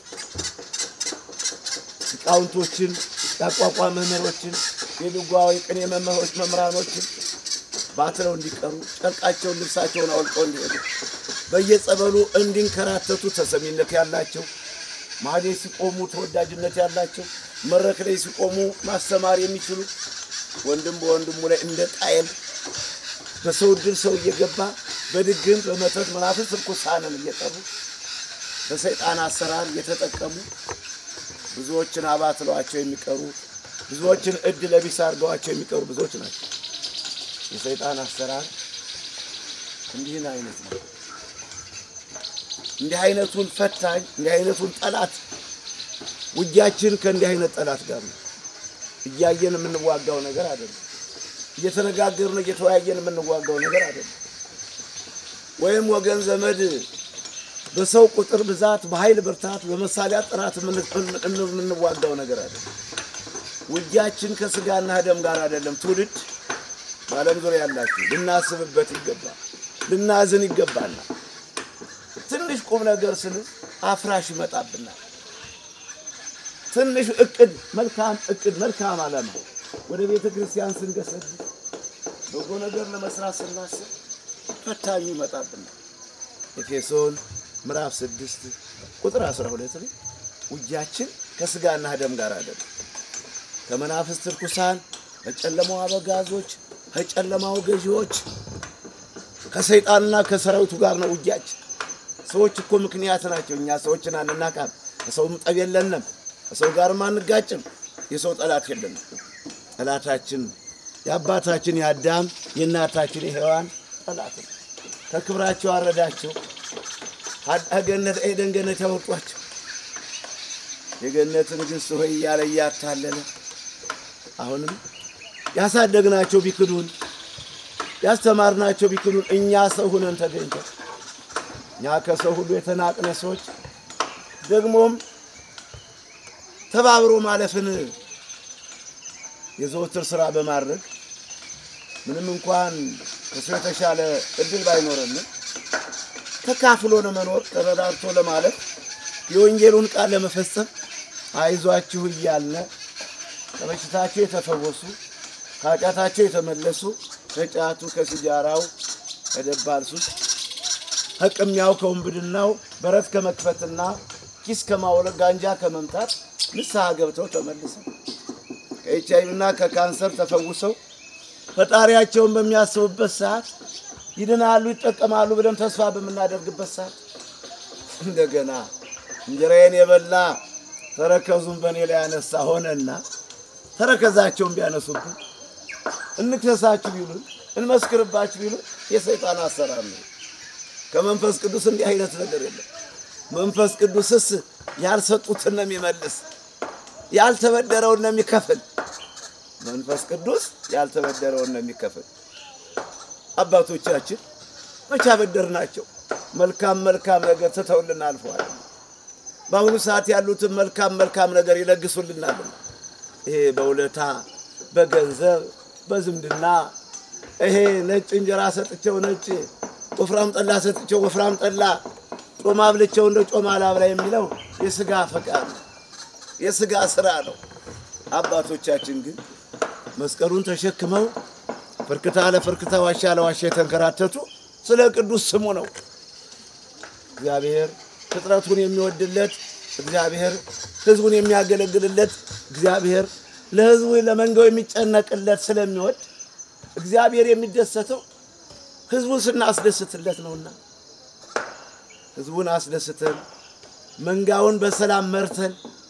ሊቃውንቶችን፣ የአቋቋም መምህሮችን፣ የድጓዊ ቅኔ መምህሮች መምህራኖችን ባትለው እንዲቀሩ ጨርቃቸውን ልብሳቸውን አውልቀው እንዲሄዱ በየጸበሉ እንዲንከራተቱ ተሰሚነት ያላቸው ማህሌት ሲቆሙ ተወዳጅነት ያላቸው መድረክ ላይ ሲቆሙ ማስተማር የሚችሉ ወንድም በወንድሙ ላይ እንደ ቃየል በሰው ድል ሰው እየገባ በድግም በመተት መናፍስት ርኩሳንን እየጠሩ በሰይጣን አሰራር እየተጠቀሙ ብዙዎችን አባትለዋቸው የሚቀሩ ብዙዎችን እድ ለቢስ አድርገዋቸው የሚቀሩ ብዙዎች ናቸው። የሰይጣን አሰራር እንዲህን አይነት ነው። እንዲህ አይነቱን ፈታኝ እንዲህ አይነቱን ጠላት ውጊያችን ከእንዲህ አይነት ጠላት ጋር ነው። እያየን የምንዋጋው ነገር አይደለም። እየተነጋገርን እየተወያየን የምንዋጋው ነገር አይደለም። ወይም ወገን ዘመድ በሰው ቁጥር ብዛት፣ በኃይል ብርታት፣ በመሳሪያ ጥራት የምንዋጋው ነገር አይደለም። ውጊያችን ከስጋና ደም ጋር አይደለም። ትውልድ በዓለም ዙሪያ ያላችሁ ልናስብበት ይገባል፣ ልናዝን ይገባናል። ትንሽ ቁም ነገር ስንል አፍራሽ ይመጣብናል። ትንሽ እቅድ፣ መልካም እቅድ፣ መልካም ዓላማ ወደ ቤተ ክርስቲያን ስንገሰግስ በጎ ነገር ለመስራት ስናስብ ፈታኙ ይመጣብናል። ኤፌሶን ምዕራፍ ስድስት ቁጥር 12 ላይ ውጊያችን ከስጋና ደም ጋር አይደለም ከመናፍስት ርኩሳን ከጨለማው አበጋዞች ከጨለማው ገዢዎች ከሰይጣንና ከሰራዊቱ ጋር ነው ውጊያችን። ሰዎች እኮ ምክንያት ናቸው። እኛ ሰዎችን አንናቃም። ከሰውም ጠብ የለንም። ከሰው ጋርም አንጋጭም። የሰው ጠላት የለንም። ጠላታችን የአባታችን የአዳም የእናታችን የሔዋን ጠላት ነው። ከክብራቸው አረዳቸው። ገነት ኤደን ገነት ያወጧቸው የገነትን ግን ሆይ እያለ እያታለለ አሁንም ያሳደግናቸው ቢክዱን ያስተማርናቸው ቢክዱን እኛ ሰው ሁነን ተገኝተን እኛ ከሰው ሁሉ የተናቅነ ሰዎች ደግሞም ተባብሮ ማለፍን የዘወትር ስራ በማድረግ ምንም እንኳን ከሰው የተሻለ እድል ባይኖረንም ተካፍሎ ለመኖር ተረዳድቶ ለማለፍ የወንጌሉን ቃል ለመፈጸም አይዟችሁ እያልነ ከበሽታቸው የተፈወሱ ከኃጢአታቸው የተመለሱ ከጫቱ ከሲጃራው ከደባል ሱስ ከቅሚያው ከውንብድናው በረት ከመክፈትና ኪስ ከማውለቅ ጋንጃ ከመምታት ንስሐ ገብተው ተመልሰው ከኤች አይ ቪ እና ከካንሰር ተፈውሰው ፈጣሪያቸውን በሚያስቡበት ሰዓት ይድናሉ፣ ይጠቀማሉ ብለን ተስፋ በምናደርግበት ሰዓት እንደገና እንጀራዬን የበላ ተረከዙን በእኔ ላይ ያነሳ ሆነና ተረከዛቸውን ቢያነሱብን እንክሰሳችሁ ቢሉን እንመስክርባችሁ ቢሉን የሰይጣን አሰራር ነው። ከመንፈስ ቅዱስ እንዲህ አይነት ነገር የለም። መንፈስ ቅዱስስ ያልሰጡትን ነው የሚመልስ፣ ያልተበደረውን ነው የሚከፍል። መንፈስ ቅዱስ ያልተበደረውን ነው የሚከፍል። አባቶቻችን መቼ አበደርናቸው? መልካም መልካም ነገር ትተውልን አልፈዋል። በአሁኑ ሰዓት ያሉትን መልካም መልካም ነገር ይለግሱልናል። ይሄ በውለታ በገንዘብ በዝምድና ይሄ ነጭ እንጀራ ሰጥቸው ነጭ ወፍራም ጠላ ሰጥቸው ወፍራም ጠላ ጮማ ብልቸው እንደ ጮማ ላብላ የሚለው የስጋ ፈቃድ ነው፣ የስጋ ስራ ነው። አባቶቻችን ግን መስቀሉን ተሸክመው ፍርክታ ለፍርክታ ዋሻ ለዋሻ የተንከራተቱ ስለ ቅዱስ ስሙ ነው። እግዚአብሔር ፍጥረቱን የሚወድለት እግዚአብሔር ሕዝቡን የሚያገለግልለት እግዚአብሔር ለሕዝቡ ለመንጋው የሚጨነቅለት ስለሚወድ እግዚአብሔር የሚደሰተው ሕዝቡን ስናስደስትለት ነውና ሕዝቡን አስደስተን መንጋውን በሰላም መርተን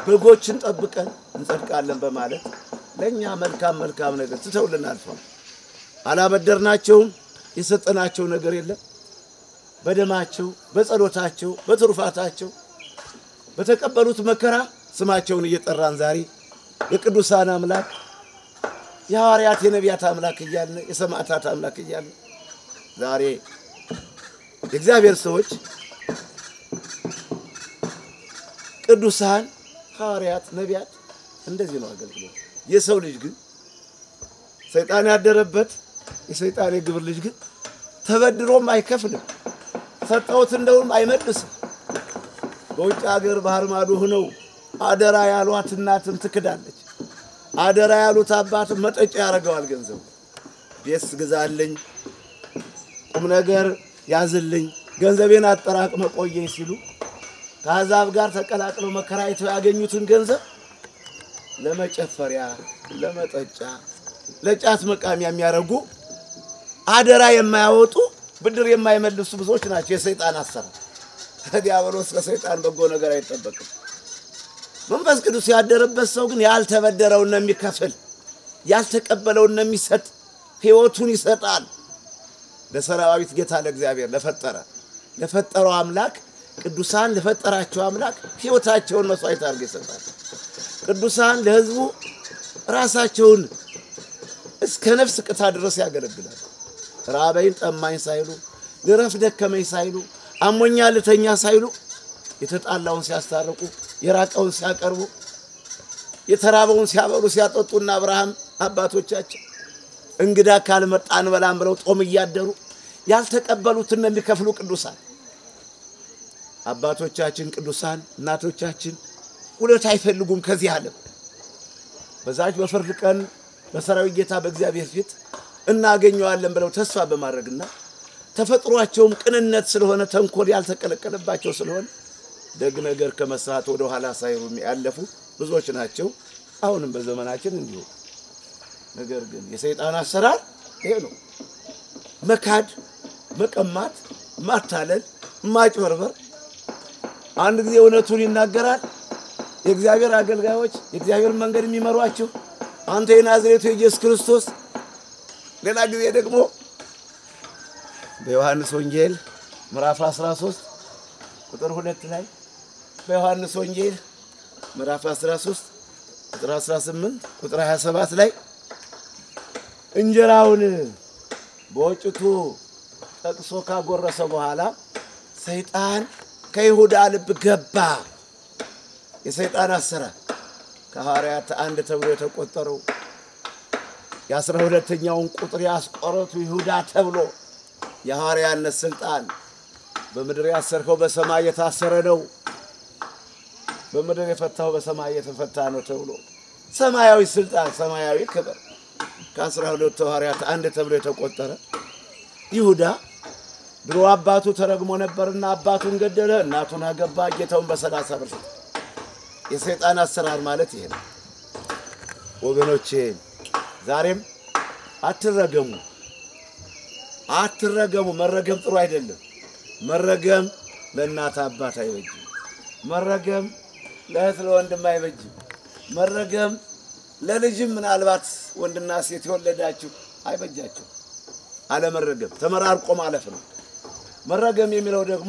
በጎችን ጠብቀን እንጸድቃለን በማለት ለእኛ መልካም መልካም ነገር ትተውልን አልፈዋል። አላበደርናቸውም፣ የሰጠናቸው ነገር የለም። በደማቸው፣ በጸሎታቸው፣ በትሩፋታቸው በተቀበሉት መከራ ስማቸውን እየጠራን ዛሬ የቅዱሳን አምላክ የሐዋርያት የነቢያት አምላክ እያልን የሰማዕታት አምላክ እያልን ዛሬ የእግዚአብሔር ሰዎች ቅዱሳን ሐዋርያት ነቢያት እንደዚህ ነው አገልግሎት። የሰው ልጅ ግን ሰይጣን ያደረበት የሰይጣን የግብር ልጅ ግን ተበድሮም አይከፍልም፣ ሰጠውት እንደውም አይመልስም። በውጭ ሀገር ባህር ማዶ ሆነው አደራ ያሏት እናትን ትክዳለች። አደራ ያሉት አባትም መጠጫ ያደርገዋል ገንዘቡ። ቤት ግዛልኝ፣ ቁም ነገር ያዝልኝ፣ ገንዘቤን አጠራቅመ ቆየኝ ሲሉ ከአሕዛብ ጋር ተቀላቅለው መከራይተው ያገኙትን ገንዘብ ለመጨፈሪያ፣ ለመጠጫ፣ ለጫት መቃሚያ የሚያደርጉ አደራ የማያወጡ ብድር የማይመልሱ ብዙዎች ናቸው። የሰይጣን አሰራር ከዲያብሎስ ከሰይጣን በጎ ነገር አይጠበቅም። መንፈስ ቅዱስ ያደረበት ሰው ግን ያልተበደረውን ነው የሚከፍል፣ ያልተቀበለውን ነው የሚሰጥ፣ ሕይወቱን ይሰጣል። ለሰራዊት ጌታ ለእግዚአብሔር ለፈጠረ ለፈጠረው አምላክ ቅዱሳን ለፈጠራቸው አምላክ ሕይወታቸውን መስዋዕት አድርገው ይሰጣል። ቅዱሳን ለሕዝቡ ራሳቸውን እስከ ነፍስ ቅታ ድረስ ያገለግላል። ራበይን ጠማኝ ሳይሉ ልረፍ ደከመኝ ሳይሉ አሞኛ ልተኛ ሳይሉ የተጣላውን ሲያስታርቁ የራቀውን ሲያቀርቡ የተራበውን ሲያበሉ ሲያጠጡና አብርሃም አባቶቻችን እንግዳ ካልመጣ እንበላም ብለው ጦም እያደሩ ያልተቀበሉትን ነው የሚከፍሉ ቅዱሳን አባቶቻችን ቅዱሳን እናቶቻችን ውለት አይፈልጉም ከዚህ ዓለም በዛች በፍርድ ቀን በሰራዊት ጌታ በእግዚአብሔር ፊት እናገኘዋለን ብለው ተስፋ በማድረግና ተፈጥሯቸውም ቅንነት ስለሆነ ተንኮል ያልተቀለቀለባቸው ስለሆነ ደግ ነገር ከመስራት ወደ ኋላ ሳይሉ ያለፉ ብዙዎች ናቸው። አሁንም በዘመናችን እንዲሁ። ነገር ግን የሰይጣን አሰራር ይሄ ነው። መካድ፣ መቀማት፣ ማታለል፣ ማጭበርበር። አንድ ጊዜ እውነቱን ይናገራል። የእግዚአብሔር አገልጋዮች የእግዚአብሔር መንገድ የሚመሯቸው አንተ የናዝሬቱ የኢየሱስ ክርስቶስ። ሌላ ጊዜ ደግሞ በዮሐንስ ወንጌል ምዕራፍ 13 ቁጥር ሁለት ላይ በዮሐንስ ወንጌል ምዕራፍ 13 ቁጥር 18 ቁጥር 27 ላይ እንጀራውን በወጭቱ ጠቅሶ ካጎረሰ በኋላ ሰይጣን ከይሁዳ ልብ ገባ። የሰይጣን አሰራር ከሐዋርያት አንድ ተብሎ የተቆጠረው የአስራ ሁለተኛውን ቁጥር ያስቆረቱ ይሁዳ ተብሎ የሐዋርያነት ስልጣን በምድር ያሰርከው በሰማይ የታሰረ ነው፣ በምድር የፈታው በሰማይ የተፈታ ነው ተብሎ ሰማያዊ ስልጣን፣ ሰማያዊ ክብር ከአስራ ሁለቱ ሐዋርያት አንድ ተብሎ የተቆጠረ ይሁዳ ድሮ አባቱ ተረግሞ ነበርና አባቱን ገደለ፣ እናቱን አገባ፣ ጌታውን በሰላሳ ብር ሰጠ። የሰይጣን አሰራር ማለት ይሄ ነው ወገኖቼ። ዛሬም አትረገሙ፣ አትረገሙ። መረገም ጥሩ አይደለም። መረገም ለእናት አባት አይበጅም። መረገም ለእህት ለወንድም አይበጅም። መረገም ለልጅም ምናልባት ወንድና ሴት የወለዳችሁ አይበጃችሁ። አለመረገም ተመራርቆ ማለፍ ነው። መረገም የሚለው ደግሞ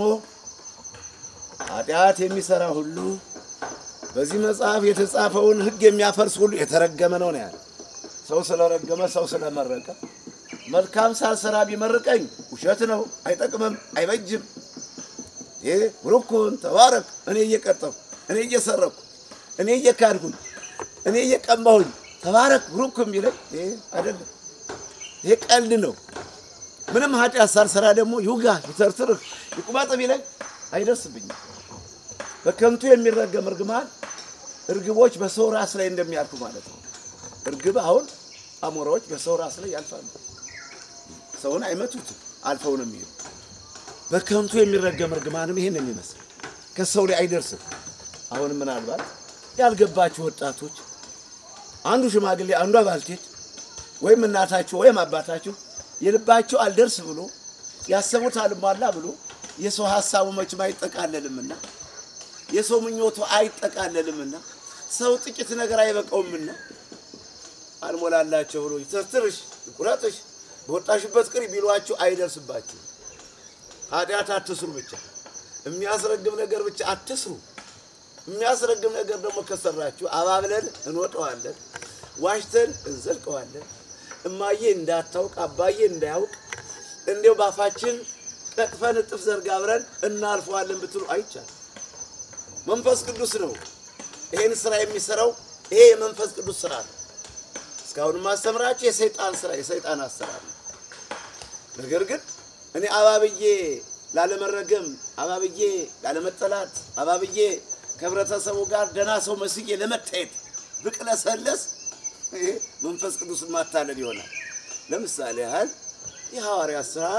ኃጢአት የሚሰራ ሁሉ በዚህ መጽሐፍ የተጻፈውን ሕግ የሚያፈርስ ሁሉ የተረገመ ነው ነው ያለ። ሰው ስለረገመ ሰው ስለመረቀ መልካም ሳልሰራ ቢመርቀኝ ውሸት ነው፣ አይጠቅምም፣ አይበጅም። ይህ ብሩኩን ተባረክ፣ እኔ እየቀጠፉ እኔ እየሰረኩ እኔ እየካድኩኝ እኔ እየቀማሁኝ ተባረክ ብሩክ የሚለኝ ይህ አይደለም። ይህ ቀልድ ነው። ምንም ኃጢአት ሳልሰራ ደግሞ ይውጋ ይተርትርህ ይቁመጥ ቢለኝ አይደርስብኝም። በከንቱ የሚረገም እርግማን እርግቦች በሰው ራስ ላይ እንደሚያልፉ ማለት ነው። እርግብ አሁን አሞራዎች በሰው ራስ ላይ ያልፋሉ። ሰውን አይመቱትም፣ አልፈው ነው የሚሄዱ። በከንቱ የሚረገም እርግማንም ይሄን የሚመስል ከሰው ላይ አይደርስም። አሁንም ምናልባት ያልገባችሁ ወጣቶች አንዱ ሽማግሌ አንዷ ባልቴት ወይም እናታችሁ ወይም አባታችሁ የልባቸው አልደርስ ብሎ ያሰቡት አልሟላ ብሎ የሰው ሀሳቡ መቼም አይጠቃለልምና የሰው ምኞቱ አይጠቃለልምና ሰው ጥቂት ነገር አይበቃውምና አልሞላላቸው ብሎ ይተርትርሽ ይቁረጥሽ በወጣሽበት ቅሪ ቢሏችሁ አይደርስባችሁ። ኃጢአት አትስሩ ብቻ የሚያስረግም ነገር ብቻ አትስሩ። የሚያስረግም ነገር ደግሞ ከሰራችሁ አባብለን እንወጠዋለን፣ ዋሽተን እንዘልቀዋለን። እማዬ እንዳታውቅ አባዬ እንዳያውቅ እንዲያው ባፋችን ቀጥፈን እጥፍ ዘርጋ አብረን እናልፈዋለን ብትሉ አይቻልም። መንፈስ ቅዱስ ነው ይሄን ስራ የሚሰራው። ይሄ የመንፈስ ቅዱስ ስራ ነው። እስካሁን ማስተምራችሁ የሰይጣን ስራ የሰይጣን አሰራር ነው። ነገር ግን እኔ አባብዬ ላለመረገም፣ አባብዬ ላለመጠላት፣ አባብዬ ከህብረተሰቡ ጋር ደህና ሰው መስዬ ለመታየት ብቅለሰለስ ይሄ መንፈስ ቅዱስን ማታለል ይሆናል። ለምሳሌ ያህል የሐዋርያት ሥራ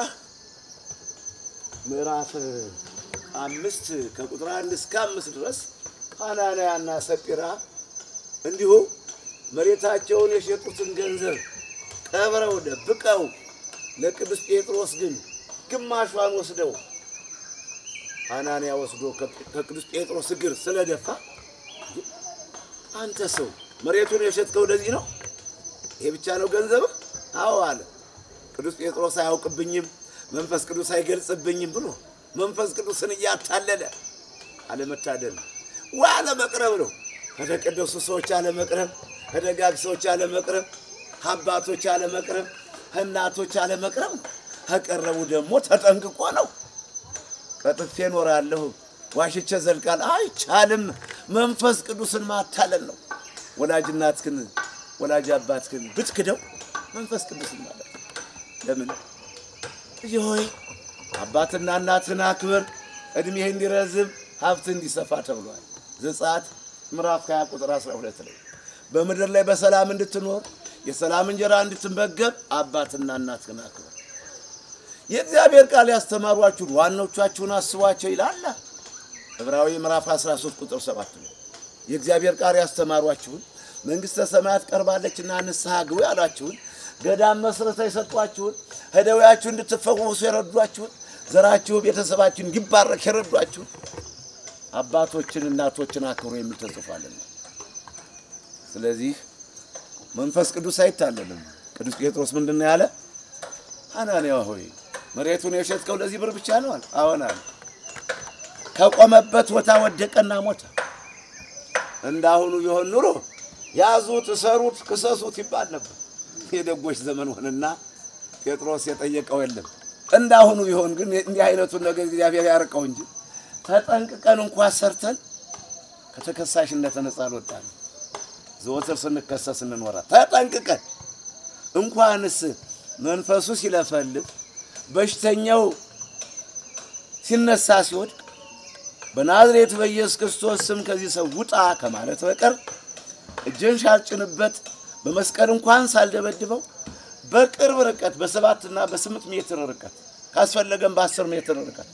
ምዕራፍ አምስት ከቁጥር አንድ እስከ አምስት ድረስ ሐናንያና ሰጲራ እንዲሁ መሬታቸውን የሸጡትን ገንዘብ ቀብረው ደብቀው ለቅዱስ ጴጥሮስ ግን ግማሿን ወስደው ሐናንያ ወስዶ ከቅዱስ ጴጥሮስ እግር ስለደፋ አንተ ሰው መሬቱን የሸጥከው ለዚህ ነው? ይሄ ብቻ ነው ገንዘብህ? አዎ አለ። ቅዱስ ጴጥሮስ አያውቅብኝም፣ መንፈስ ቅዱስ አይገልጽብኝም ብሎ መንፈስ ቅዱስን እያታለለ አለመታደል ነው። ወይ አለመቅረብ ነው። ከተቀደሱ ሰዎች አለመቅረብ፣ ከደጋግ ሰዎች አለመቅረብ፣ ከአባቶች አለመቅረብ፣ ከእናቶች አለመቅረብ ነው። ከቀረቡ ደግሞ ተጠንቅቆ ነው። ቀጥፌ እኖራለሁ ዋሽቼ ዘልቃል አይቻልም። መንፈስ ቅዱስን ማታለል ነው። ወላጅ እናትህን ወላጅ አባትህን ብትክደው መንፈስ ቅዱስን ማለት ነው። ለምን ልጅ ሆይ አባትና እናትህን አክብር፣ እድሜህ እንዲረዝም ሀብትህ እንዲሰፋ ተብሏል። ዘጸአት ምዕራፍ 20 ቁጥር 12 ላይ በምድር ላይ በሰላም እንድትኖር የሰላም እንጀራ እንድትመገብ አባትና እናትህን አክብር። የእግዚአብሔር ቃል ያስተማሯችሁን ዋኖቻችሁን አስቧቸው ይላል። ዕብራዊ ምዕራፍ 13 ቁጥር 7 ነው። የእግዚአብሔር ቃል ያስተማሯችሁን መንግሥተ ሰማያት ቀርባለችና ንስሐ ግቡ ያሏችሁን ገዳም መስረታ የሰጧችሁን ከደዌያችሁ እንድትፈወሱ የረዷችሁን ዘራችሁ ቤተሰባችሁ እንዲባረክ የረዷችሁን አባቶችን እናቶችን አክብሮ የሚል ተጽፏልና ስለዚህ መንፈስ ቅዱስ አይታለልም። ቅዱስ ጴጥሮስ ምንድን ነው ያለ? ሐናንያ ሆይ መሬቱን የሸጥከው ለዚህ ብር ብቻ ነው አለ። አዎን አለ። ከቆመበት ቦታ ወደቀና ሞተ። እንዳሁኑ ቢሆን ኑሮ ያዙት፣ እሰሩት፣ ክሰሱት ይባል ነበር። የደጎች ዘመን ሆነና ጴጥሮስ የጠየቀው የለም። እንዳሁኑ ቢሆን ግን እንዲህ አይነቱን ነገር እግዚአብሔር ያርቀው እንጂ ተጠንቅቀን እንኳ ሰርተን ከተከሳሽነት ነፃ አልወጣንም። ዘወትር ስንከሰስ እንኖራ ተጠንቅቀን እንኳንስ መንፈሱ ሲለፈልፍ በሽተኛው ሲነሳ ሲወድቅ በናዝሬቱ በኢየሱስ ክርስቶስ ስም ከዚህ ሰው ውጣ ከማለት በቀር እጄን ሳልጭንበት በመስቀል እንኳን ሳልደበድበው በቅርብ ርቀት በሰባትና በስምንት ሜትር ርቀት ካስፈለገም በአስር ሜትር ርቀት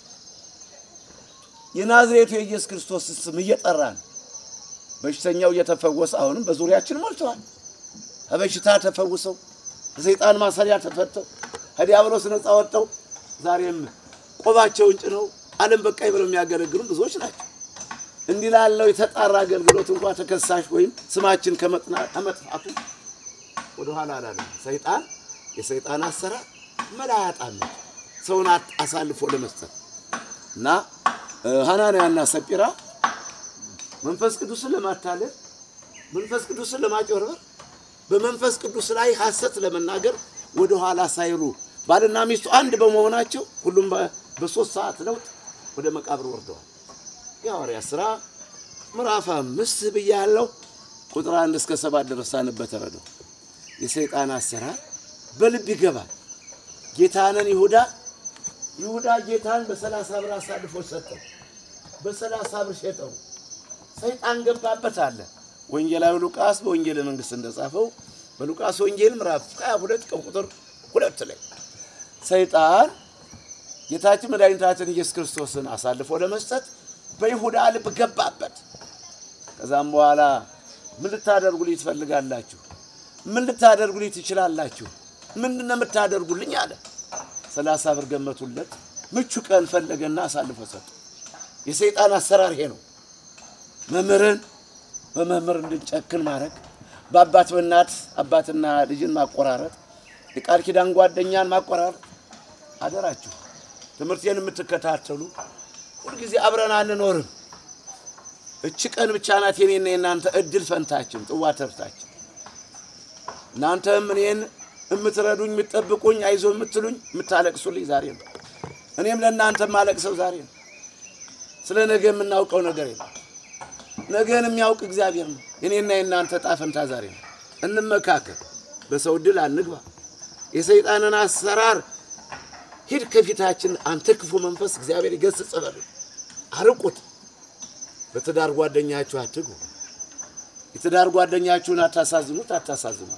የናዝሬቱ የኢየሱስ ክርስቶስ ስም እየጠራን በሽተኛው እየተፈወሰ አሁንም በዙሪያችን ሞልተዋል። ከበሽታ ተፈውሰው ከሰይጣን ማሰሪያ ተፈተው ከዲያብሎስ ነፃ ወጥተው ዛሬም ቆባቸውን ጭነው ዓለም በቃኝ ብለው የሚያገለግሉ ብዙዎች ናቸው። እንዲህ ላለው የተጣራ አገልግሎት እንኳ ተከሳሽ ወይም ስማችን ከመጥፋቱ ወደኋላ አላለም። ሰይጣን የሰይጣን አሰራር መላ ያጣም ሰውን አሳልፎ ለመስጠት እና ሐናንያና ሰጲራ መንፈስ ቅዱስን ለማታለል መንፈስ ቅዱስን ለማጭበርበር በመንፈስ ቅዱስ ላይ ሐሰት ለመናገር ወደ ኋላ ሳይሉ ባልና ሚስቱ አንድ በመሆናቸው ሁሉም በሶስት ሰዓት ለውጥ ወደ መቃብር ወርደዋል። የሐዋርያት ሥራ ምዕራፍ አምስት ብያለሁ። ቁጥር አንድ እስከ ሰባት ድረስ ሳንበት ተረደው። የሰይጣን አሰራር በልብ ይገባል። ጌታንን ይሁዳ ይሁዳ ጌታን በሰላሳ ብር አሳልፎ ሰጠው። በሰላሳ ብር ሸጠው። ሰይጣን ገባበት አለ ወንጌላዊ ሉቃስ በወንጌል መንግስት እንደጻፈው በሉቃስ ወንጌል ምዕራፍ 22 ከቁጥር ሁለት ላይ ሰይጣን ጌታችን መድኃኒታችን ኢየሱስ ክርስቶስን አሳልፎ ለመስጠት በይሁዳ ልብ ገባበት። ከዛም በኋላ ምን ልታደርጉልኝ ትፈልጋላችሁ? ምን ልታደርጉልኝ ትችላላችሁ? ምንድን ነው የምታደርጉልኝ አለ። ሰላሳ ብር ገመቱለት። ምቹ ቀን ፈለገና አሳልፎ ሰጠ። የሰይጣን አሰራር ይሄ ነው። መምህርን በመምህር እንድንጨክን ማድረግ፣ በአባት በእናት አባትና ልጅን ማቆራረጥ፣ የቃል ኪዳን ጓደኛን ማቆራረጥ። አደራችሁ ትምህርቴን የምትከታተሉ ሁልጊዜ አብረን አንኖርም። እች ቀን ብቻ ናት የኔና የእናንተ እድል ፈንታችን፣ ጽዋ ተርታችን። እናንተም እኔን የምትረዱኝ የምትጠብቁኝ፣ አይዞ የምትሉኝ የምታለቅሱልኝ ዛሬ ነው። እኔም ለእናንተ ማለቅሰው ዛሬ ነው። ስለ ነገ የምናውቀው ነገር የለም። ነገን የሚያውቅ እግዚአብሔር ነው። የኔና የእናንተ ዕጣ ፈንታ ዛሬ ነው። እንመካከል፣ በሰው ድል አንግባ። የሰይጣንን አሰራር ሂድ ከፊታችን አንተ ክፉ መንፈስ እግዚአብሔር ይገስጽ በሉ፣ አርቁት። በትዳር ጓደኛችሁ አትጉ። የትዳር ጓደኛችሁን አታሳዝኑት፣ አታሳዝኗት።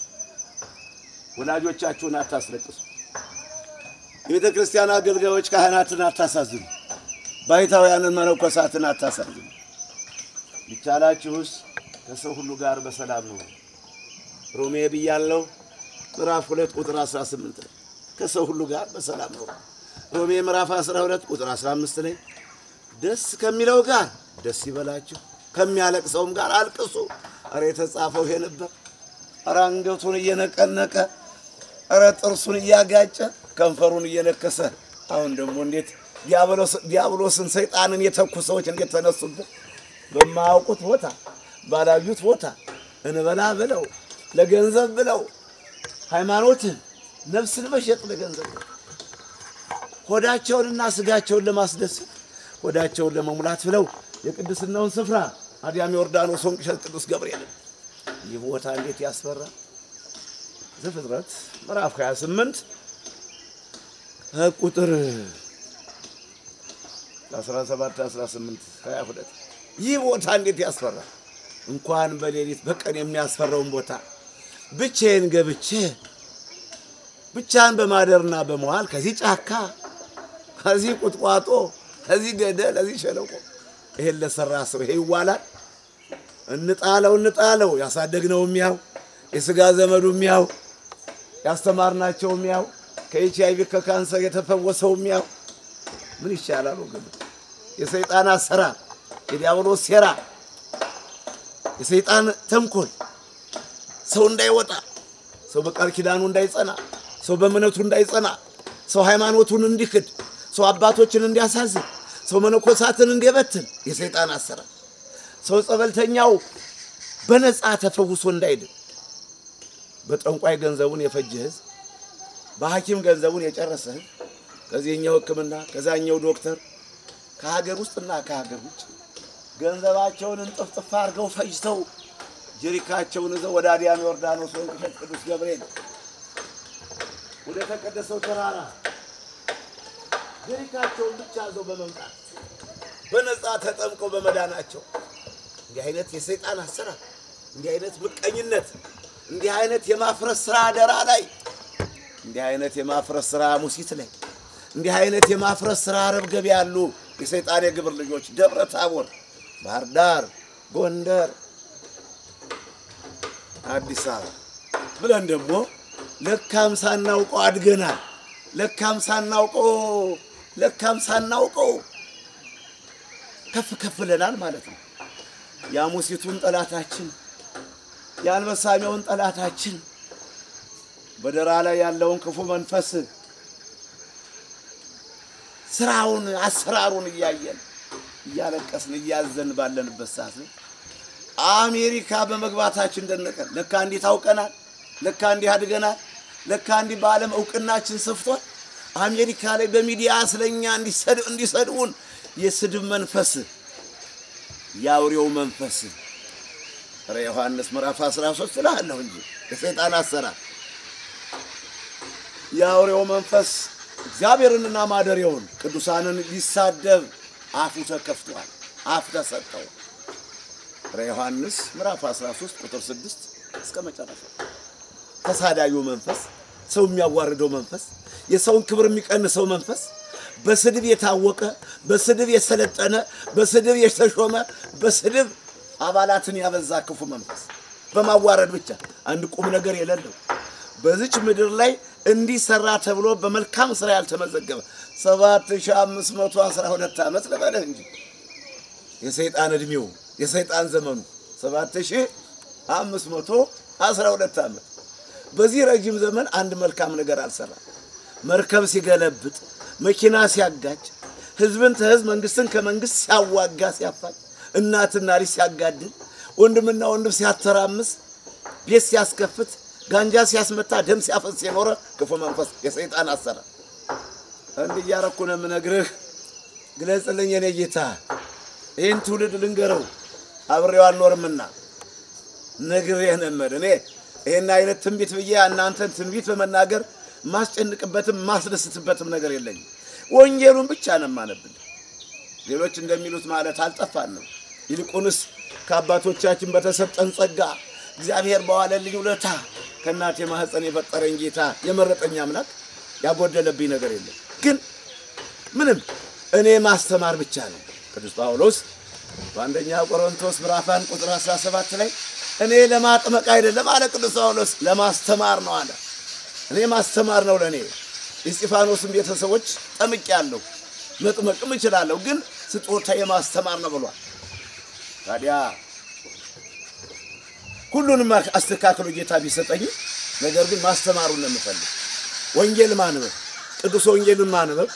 ወላጆቻችሁን አታስለቅሱ። የቤተ ክርስቲያን አገልጋዮች ካህናትን አታሳዝኑ። ባይታውያንን መነኮሳትን አታሳዝኑ። ቢቻላችሁስ ከሰው ሁሉ ጋር በሰላም ነው። ሮሜ ብያለሁ ምዕራፍ ሁለት ቁጥር 18 ላይ ከሰው ሁሉ ጋር በሰላም ነው። ሮሜ ምዕራፍ 12 ቁጥር 15 ላይ ደስ ከሚለው ጋር ደስ ይበላችሁ፣ ከሚያለቅሰውም ጋር አልቅሱ። ኧረ የተጻፈው ይሄ ነበር። ኧረ አንገቱን እየነቀነቀ ኧረ ጥርሱን እያጋጨ ከንፈሩን እየነከሰ አሁን ደግሞ እንዴት ዲያብሎስን ሰይጣንን የተኩ ሰዎች እንዴት ተነሱበት። በማያውቁት ቦታ ባላዩት ቦታ እንበላ ብለው ለገንዘብ ብለው ሃይማኖትን ነፍስን መሸጥ ለገንዘብ ሆዳቸውንና ስጋቸውን ለማስደሰት ሆዳቸውን ለመሙላት ብለው የቅድስናውን ስፍራ አዲያም ዮርዳኖስ ወንቅሸት ቅዱስ ገብርኤልን ይህ ቦታ እንዴት ያስፈራ! ዘፍጥረት ምዕራፍ 28 ቁጥር 17 18 22 ይህ ቦታ እንዴት ያስፈራ! እንኳን በሌሊት በቀን የሚያስፈራውን ቦታ ብቻዬን ገብቼ ብቻን በማደርና በመዋል ከዚህ ጫካ ከዚህ ቁጥቋጦ ከዚህ ገደል ከዚህ ሸለቆ ይሄን ለሰራ ሰው ይሄ ይዋላል? እንጣለው እንጣለው። ያሳደግነው የሚያው የስጋ ዘመዱ የሚያው ያስተማርናቸው የሚያው ከኤች አይቪ ከካንሰር የተፈወሰው የሚያው ምን ይሻላል ወገኖች? የሰይጣን አሰራር፣ የዲያብሎስ ሴራ፣ የሰይጣን ተንኮል ሰው እንዳይወጣ፣ ሰው በቃል ኪዳኑ እንዳይጸና፣ ሰው በእምነቱ እንዳይጸና፣ ሰው ሃይማኖቱን እንዲክድ፣ ሰው አባቶችን እንዲያሳዝን፣ ሰው መነኮሳትን እንዲበትን የሰይጣን አሰራር፣ ሰው ጸበልተኛው በነፃ ተፈውሶ እንዳይድን፣ በጠንቋይ ገንዘቡን የፈጀ ህዝብ፣ በሐኪም ገንዘቡን የጨረሰ ህዝብ፣ ከዚህኛው ሕክምና ከዛኛው ዶክተር ከሀገር ውስጥና ከሀገር ውጭ ገንዘባቸውን እንጥፍጥፍ አድርገው ፈጅተው ጀሪካቸውን ይዘው ወደ አዲያም ዮርዳኖስ ወንቅሸት ቅዱስ ገብርኤል ወደ ተቀደሰው ተራራ ጀሪካቸውን ብቻ ይዘው በመምጣት በነፃ ተጠምቀው በመዳናቸው እንዲህ አይነት የሰይጣን አሰራር፣ እንዲህ አይነት ምቀኝነት፣ እንዲህ አይነት የማፍረስ ስራ አደራ ላይ እንዲህ አይነት የማፍረስ ስራ ሙሲት ላይ እንዲህ አይነት የማፍረስ ስራ አረብ ገበያ ያሉ የሰይጣን የግብር ልጆች ደብረ ታቦር፣ ባህር ዳር፣ ጎንደር አዲስ አበባ ብለን ደግሞ ለካም ሳናውቀው አድገናል። ለካም ሳናውቀው ለካም ሳናውቀው ከፍ ከፍ ብለናል ማለት ነው። የአሙሲቱን ጠላታችን የአንበሳሚውን ጠላታችን በደራ ላይ ያለውን ክፉ መንፈስ ስራውን አሰራሩን እያየን እያለቀስን እያዘን ባለንበት ሰዓት ላይ አሜሪካ በመግባታችን ደነቀን። ለካ እንዲህ ታውቀናል፣ ለካ እንዲህ አድገናል፣ ለካ እንዲህ በዓለም እውቅናችን ሰፍቷል። አሜሪካ ላይ በሚዲያ ስለኛ እንዲሰድቡን የስድብ መንፈስ የአውሬው መንፈስ ረ ዮሐንስ ምዕራፍ 13 እልሃለሁ እንጂ የሰይጣን አሰራር የአውሬው መንፈስ እግዚአብሔርንና ማደሪያውን ቅዱሳንን ሊሳደብ አፉ ተከፍቷል፣ አፍ ተሰጠው። ረ ዮሐንስ ምዕራፍ 13 ቁጥር 6 እስከ መጨረሻ ተሳዳዩ መንፈስ፣ ሰው የሚያዋርደው መንፈስ፣ የሰውን ክብር የሚቀንሰው መንፈስ፣ በስድብ የታወቀ በስድብ የሰለጠነ በስድብ የተሾመ በስድብ አባላትን ያበዛ ክፉ መንፈስ በማዋረድ ብቻ አንድ ቁም ነገር የሌለው በዚች ምድር ላይ እንዲሰራ ተብሎ በመልካም ስራ ያልተመዘገበ 7512 ዓመት ልበልህ እንጂ የሰይጣን እድሜው የሰይጣን ዘመኑ ሰባት ሺህ አምስት መቶ አስራ ሁለት ዓመት በዚህ ረጅም ዘመን አንድ መልካም ነገር አልሰራም። መርከብ ሲገለብጥ፣ መኪና ሲያጋጭ፣ ህዝብን ከህዝብ መንግስትን ከመንግስት ሲያዋጋ ሲያፋጭ፣ እናትና ልጅ ሲያጋድል፣ ወንድምና ወንድም ሲያተራምስ፣ ቤት ሲያስከፍት፣ ጋንጃ ሲያስመታ፣ ደም ሲያፈስ የኖረ ክፉ መንፈስ የሰይጣን አሰራር እንዲህ እያረኩ ነው የምነግርህ። ግለጽልኝ የኔ ጌታ፣ ይህን ትውልድ ልንገረው አብሬው አልኖርምና ነግሬህ ነበር። እኔ ይህን አይነት ትንቢት ብዬ እናንተን ትንቢት በመናገር ማስጨንቅበትም ማስደስትበትም ነገር የለኝም። ወንጌሉን ብቻ ነው የማነብል። ሌሎች እንደሚሉት ማለት አልጠፋንም። ይልቁንስ ከአባቶቻችን በተሰጠን ጸጋ እግዚአብሔር በዋለልኝ ውለታ ከእናቴ ማህፀን የፈጠረኝ ጌታ የመረጠኝ አምላክ ያጎደለብኝ ነገር የለም። ግን ምንም እኔ ማስተማር ብቻ ነው። ቅዱስ ጳውሎስ በአንደኛ ቆሮንቶስ ምዕራፍ አንድ ቁጥር 17 ላይ እኔ ለማጥመቅ አይደለም አለ ቅዱስ ጳውሎስ፣ ለማስተማር ነው አለ። እኔ ማስተማር ነው ለእኔ። የእስጢፋኖስን ቤተሰቦች ጠምቄያለሁ፣ መጥመቅም እችላለሁ፣ ግን ስጦታ የማስተማር ነው ብሏል። ታዲያ ሁሉንም አስተካክሎ ጌታ ቢሰጠኝ፣ ነገር ግን ማስተማሩን ነው የምፈልግ። ወንጌል ማንበብ፣ ቅዱስ ወንጌልን ማንበብ፣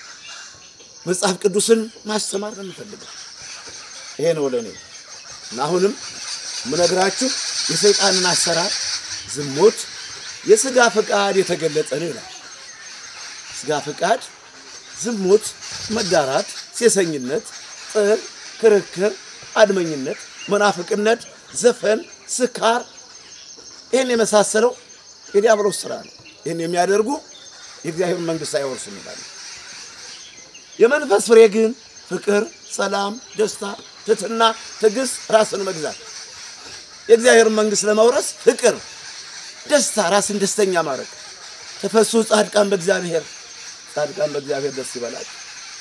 መጽሐፍ ቅዱስን ማስተማር ነው የምፈልገው። ይሄ ነው ለእኔ እና አሁንም ምነግራችሁ የሰይጣንን አሰራር ዝሙት፣ የስጋ ፈቃድ የተገለጠ ነው ይላል። ስጋ ፈቃድ፣ ዝሙት፣ መዳራት፣ ሴሰኝነት፣ ጥል፣ ክርክር፣ አድመኝነት፣ መናፍቅነት፣ ዘፈን፣ ስካር ይህን የመሳሰለው የዲያብሎስ ስራ ነው። ይህን የሚያደርጉ የእግዚአብሔር መንግሥት አይወርሱም ይላል። የመንፈስ ፍሬ ግን ፍቅር፣ ሰላም፣ ደስታ፣ ትሕትና፣ ትዕግስት፣ ራስን መግዛት የእግዚአብሔር መንግሥት ለመውረስ ፍቅር፣ ደስታ፣ ራስን ደስተኛ ማድረግ ተፈሱ ጻድቃን በእግዚአብሔር ጻድቃን በእግዚአብሔር ደስ ይበላቸው።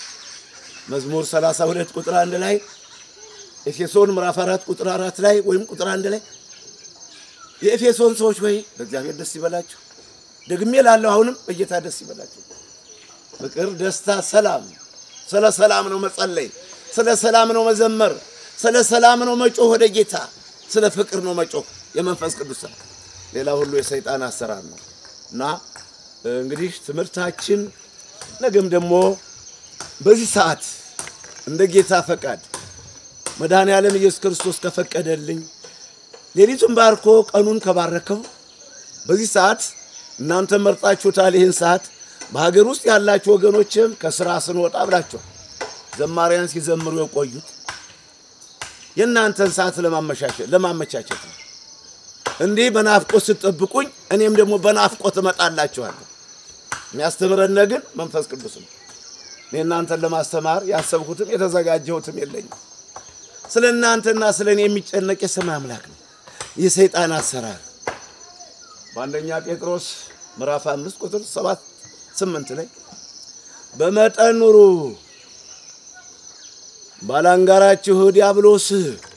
መዝሙር 32 ቁጥር አንድ ላይ ኤፌሶን ምዕራፍ 4 ቁጥር 4 ላይ ወይም ቁጥር አንድ ላይ የኤፌሶን ሰዎች ወይ በእግዚአብሔር ደስ ይበላችሁ፣ ደግሜ ላለሁ አሁንም በጌታ ደስ ይበላችሁ። ፍቅር፣ ደስታ፣ ሰላም። ስለ ሰላም ነው መጸለይ፣ ስለ ሰላም ነው መዘመር፣ ስለ ሰላም ነው መጮህ ወደ ጌታ፣ ስለ ፍቅር ነው መጮህ የመንፈስ ቅዱስ ስራ። ሌላ ሁሉ የሰይጣን አሰራር ነው እና እንግዲህ ትምህርታችን ነገም ደግሞ በዚህ ሰዓት እንደ ጌታ ፈቃድ መድኃኔ ዓለም ኢየሱስ ክርስቶስ ከፈቀደልኝ ሌሊቱን ባርኮ ቀኑን ከባረከው በዚህ ሰዓት እናንተ መርጣችሁታል። ይህን ሰዓት በሀገር ውስጥ ያላችሁ ወገኖችም ከስራ ስንወጣ ብላችኋል። ዘማሪያን ሲዘምሩ የቆዩት የእናንተን ሰዓት ለማመቻቸት ነው። እንዲህ በናፍቆት ስትጠብቁኝ እኔም ደግሞ በናፍቆት እመጣላችኋለሁ። የሚያስተምረን ግን መንፈስ ቅዱስ ነው። እኔ እናንተን ለማስተማር ያሰብኩትም የተዘጋጀሁትም የለኝም። ስለ እናንተና ስለ እኔ የሚጨነቅ የሰማይ አምላክ ነው። የሰይጣን አሰራር በአንደኛ ጴጥሮስ ምዕራፍ አምስት ቁጥር ሰባት ስምንት ላይ በመጠን ኑሩ፣ ባላንጋራችሁ ዲያብሎስ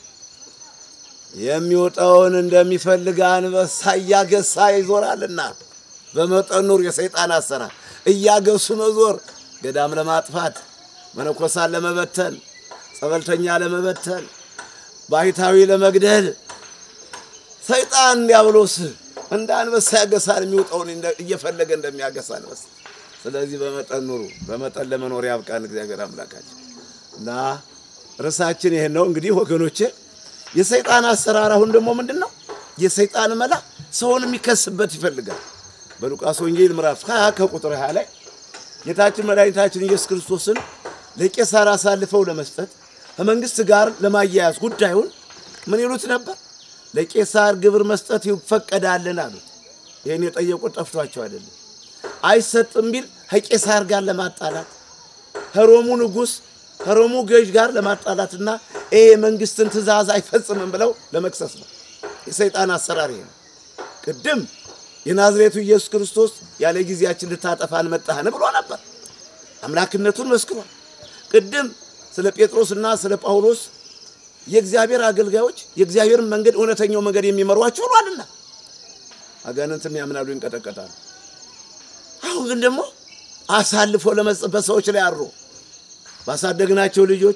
የሚወጣውን እንደሚፈልግ አንበሳ እያገሳ ይዞራልና። በመጠን ኑሩ። የሰይጣን አሰራር እያገሱ መዞር፣ ገዳም ለማጥፋት፣ መነኮሳን ለመበተን፣ ጸበልተኛ ለመበተን፣ ባህታዊ ለመግደል ሰይጣን ዲያብሎስ እንደ አንበሳ ያገሳል። የሚወጣውን እየፈለገ እንደሚያገሳ አንበሳ። ስለዚህ በመጠን ኑሩ። በመጠን ለመኖር ያብቃን እግዚአብሔር አምላካችን እና ርዕሳችን ይሄን ነው እንግዲህ ወገኖቼ። የሰይጣን አሰራር አሁን ደግሞ ምንድን ነው? የሰይጣን መላ ሰውን የሚከስበት ይፈልጋል። በሉቃስ ወንጌል ምዕራፍ 20 ከቁጥር 20 ላይ ጌታችን መድኃኒታችን ኢየሱስ ክርስቶስን ለቄሳር አሳልፈው ለመስጠት ከመንግስት ጋር ለማያያዝ ጉዳዩን ምን ይሉት ነበር? ለቄሳር ግብር መስጠት ይፈቀዳልን አሉት። ይህን የጠየቁት ጠፍቷቸው አይደለም። አይሰጥም ቢል ከቄሳር ጋር ለማጣላት ከሮሙ ንጉሥ ከሮሙ ገዥ ጋር ለማጣላትና ይሄ የመንግስትን ትእዛዝ አይፈጽምም ብለው ለመክሰስ ነው። የሰይጣን አሰራር ይሄ ነው። ቅድም የናዝሬቱ ኢየሱስ ክርስቶስ ያለ ጊዜያችን ልታጠፋን መጣህን ብሎ ነበር። አምላክነቱን መስክሯል። ቅድም ስለ ጴጥሮስና ስለ ጳውሎስ የእግዚአብሔር አገልጋዮች የእግዚአብሔርን መንገድ እውነተኛው መንገድ የሚመሯቸው ብሏልና አጋንንትም ያምናሉ፣ ይንቀጠቀጣሉ። አሁን ግን ደግሞ አሳልፎ ለመስጠት በሰዎች ላይ አድሮ ባሳደግናቸው ልጆች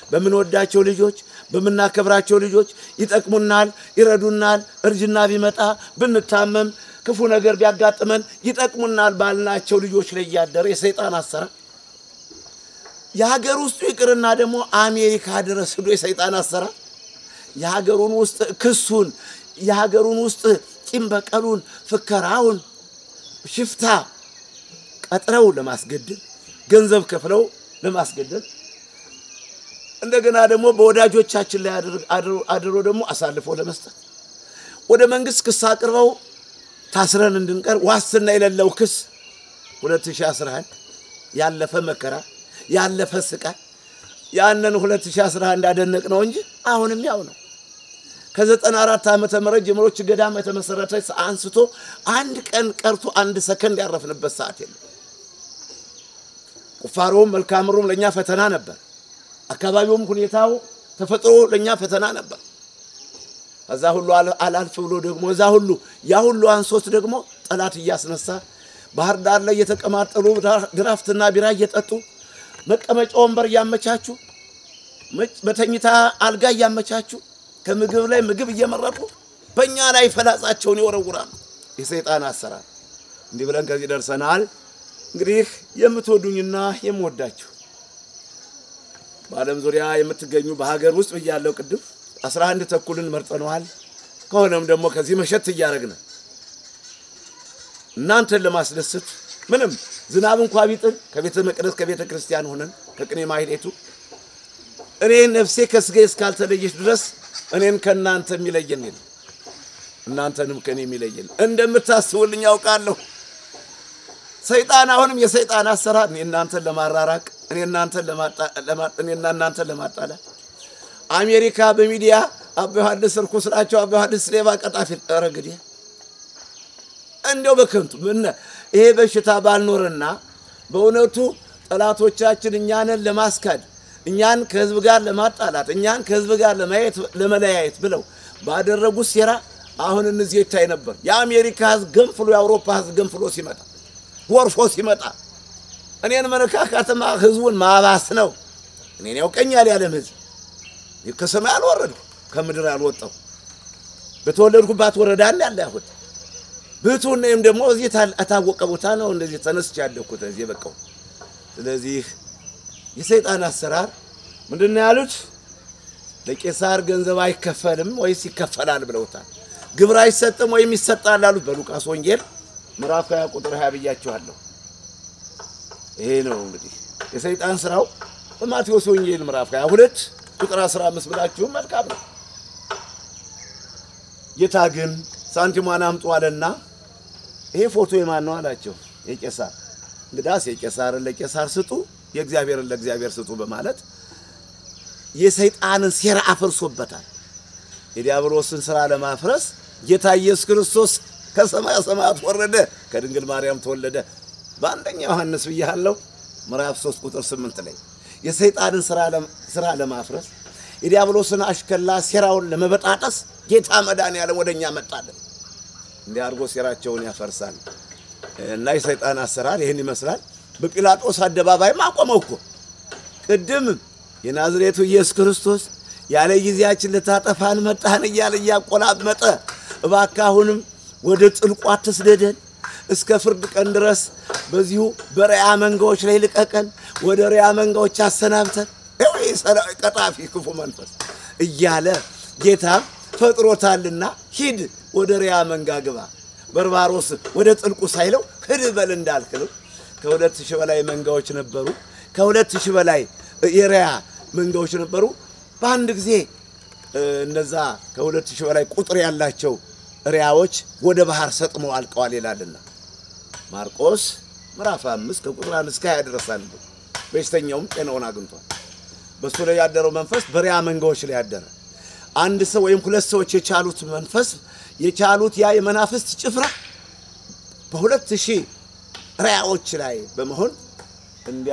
በምንወዳቸው ልጆች፣ በምናከብራቸው ልጆች ይጠቅሙናል፣ ይረዱናል። እርጅና ቢመጣ ብንታመም፣ ክፉ ነገር ቢያጋጥመን ይጠቅሙናል ባልናቸው ልጆች ላይ እያደረ የሰይጣን አሰራር የሀገር ውስጡ ይቅርና ደግሞ አሜሪካ ድረስ ሄዶ የሰይጣን አሰራር የሀገሩን ውስጥ ክሱን የሀገሩን ውስጥ ቂም በቀሉን ፍከራውን ሽፍታ ቀጥረው ለማስገደል ገንዘብ ከፍለው ለማስገደል እንደገና ደግሞ በወዳጆቻችን ላይ አድሮ ደግሞ አሳልፎ ለመስጠት ወደ መንግስት ክስ አቅርበው ታስረን እንድንቀር ዋስትና የሌለው ክስ 2011 ያለፈ መከራ ያለፈ ስቃይ ያንን 2011 እንዳደነቅ ነው እንጂ አሁንም ያው ነው። ከ94 ዓመተ ምህረት ጀምሮ ገዳም የተመሰረተ አንስቶ አንድ ቀን ቀርቶ አንድ ሰከንድ ያረፍንበት ሰዓት የለም። ቁፋሮውም መልክዓ ምድሩም ለእኛ ፈተና ነበር። አካባቢውም ሁኔታው ተፈጥሮ ለእኛ ፈተና ነበር። ከዛ ሁሉ አላልፍ ብሎ ደግሞ እዛ ሁሉ ያ ሁሉ አንሶት ደግሞ ጠላት እያስነሳ ባህር ዳር ላይ እየተቀማጠሉ ድራፍትና ቢራ እየጠጡ መቀመጫ ወንበር እያመቻቹ በተኝታ አልጋ እያመቻቹ ከምግብ ላይ ምግብ እየመረጡ በእኛ ላይ ፈላጻቸውን ይወረውራሉ። የሰይጣን አሰራር። እንዲህ ብለን ከዚህ ደርሰናል። እንግዲህ የምትወዱኝና የምወዳችሁ በዓለም ዙሪያ የምትገኙ በሀገር ውስጥ ብያለው ቅድም አስራ አንድ ተኩልን መርጠነዋል። ከሆነም ደግሞ ከዚህ መሸት እያደረግን እናንተን ለማስደሰት ምንም ዝናብ እንኳ ቢጥል ከቤተ መቅደስ ከቤተ ክርስቲያን ሆነን ከቅኔ ማህሌቱ እኔ ነፍሴ ከስጋዬ እስካልተለየች ድረስ እኔን ከእናንተ የሚለየን የለም፣ እናንተንም ከእኔ የሚለየን እንደምታስቡልኝ ያውቃለሁ። ሰይጣን አሁንም የሰይጣን አሰራር እኔ እናንተን ለማራራቅ እኔ እናንተን ለማጣላት አሜሪካ በሚዲያ አባ ዮሐንስ ርኩስ ናቸው፣ አባ ዮሐንስ ሌባ ቀጣፊ ረግዴ እንዲያው በከንቱ ምን ይሄ በሽታ ባልኖርና በእውነቱ ጠላቶቻችን እኛንን ለማስካድ እኛን ከህዝብ ጋር ለማጣላት እኛን ከህዝብ ጋር ለማየት ለመለያየት ብለው ባደረጉት ሴራ አሁን እነዚህ ይታይ ነበር። የአሜሪካ ህዝብ ገንፍሎ የአውሮፓ ህዝብ ገንፍሎ ሲመጣ ጎርፎ ሲመጣ እኔን መነካካትማ ህዝቡን ማባስ ነው። እኔን ያውቀኛል ያለም ህዝብ ከሰማይ አልወረድኩ ከምድር አልወጣው በተወለድኩባት ወረዳ ነው ያለ ያሁን ብቱን ነይም ደግሞ እዚህ የታወቀ ቦታ ነው እንደዚህ ተነስቼ ያደግኩት እዚህ በቃው። ስለዚህ የሰይጣን አሰራር ምንድን ነው ያሉት? ለቄሳር ገንዘብ አይከፈልም ወይስ ይከፈላል ብለውታል። ግብር አይሰጥም ወይም ይሰጣል አሉት በሉቃስ ወንጌል ምዕራፍ 20 ቁጥር 20 ብያችኋለሁ። ይሄ ነው እንግዲህ የሰይጣን ስራው። በማቴዎስ ወንጌል ምዕራፍ 22 ቁጥር 15 ብላችሁም መልካም ነው። ጌታ ግን ሳንቲሟን አምጡ አለና ይሄ ፎቶ የማን ነው አላቸው። የቄሳር እንግዳስ የቄሳርን ለቄሳር ስጡ፣ የእግዚአብሔርን ለእግዚአብሔር ስጡ በማለት የሰይጣንን ሴራ አፍርሶበታል። የዲያብሎስን ስራ ለማፍረስ ጌታ ኢየሱስ ክርስቶስ ከሰማያ ሰማያት ወረደ፣ ከድንግል ማርያም ተወለደ። በአንደኛ ዮሐንስ ብያለሁ ምዕራፍ 3 ቁጥር 8 ላይ የሰይጣንን ስራ ለማፍረስ የዲያብሎስን አሽከላ ሴራውን ለመበጣጠስ ጌታ መድኃኒዓለም ወደኛ መጣለን። እንዲህ አድርጎ ሴራቸውን ያፈርሳል እና የሰይጣን አሰራር ይህን ይመስላል። በጲላጦስ አደባባይም አቆመው እኮ ቅድም የናዝሬቱ ኢየሱስ ክርስቶስ ያለ ጊዜያችን ልታጠፋን መጣህን እያለ እያቆላመጠ እባክህ አሁንም ወደ ጥልቁ አትስደደን፣ እስከ ፍርድ ቀን ድረስ በዚሁ በሪያ መንጋዎች ላይ ልቀቀን፣ ወደ ሪያ መንጋዎች አሰናብተን ቀጣፊ ክፉ መንፈስ እያለ ጌታም ፈጥሮታልና ሂድ ወደ ሪያ መንጋ ግባ፣ በርባሮስ ወደ ጥልቁ ሳይለው ሂድ በል እንዳልክለው ከሁለት ሺህ በላይ መንጋዎች ነበሩ። ከሁለት ሺህ በላይ የሪያ መንጋዎች ነበሩ። በአንድ ጊዜ እነዛ ከሁለት ሺህ በላይ ቁጥር ያላቸው ሪያዎች ወደ ባህር ሰጥመው አልቀዋል ይላልና ማርቆስ ምዕራፍ አምስት ከቁጥር አንድ እስከ ሀያ ድረሳል። በሽተኛውም ጤናውን አግኝቷል። በእሱ ላይ ያደረው መንፈስ በሪያ መንጋዎች ላይ ያደረ አንድ ሰው ወይም ሁለት ሰዎች የቻሉት መንፈስ የቻሉት ያ የመናፍስት ጭፍራ በሁለት ሺህ ሪያዎች ላይ በመሆን እንዲያ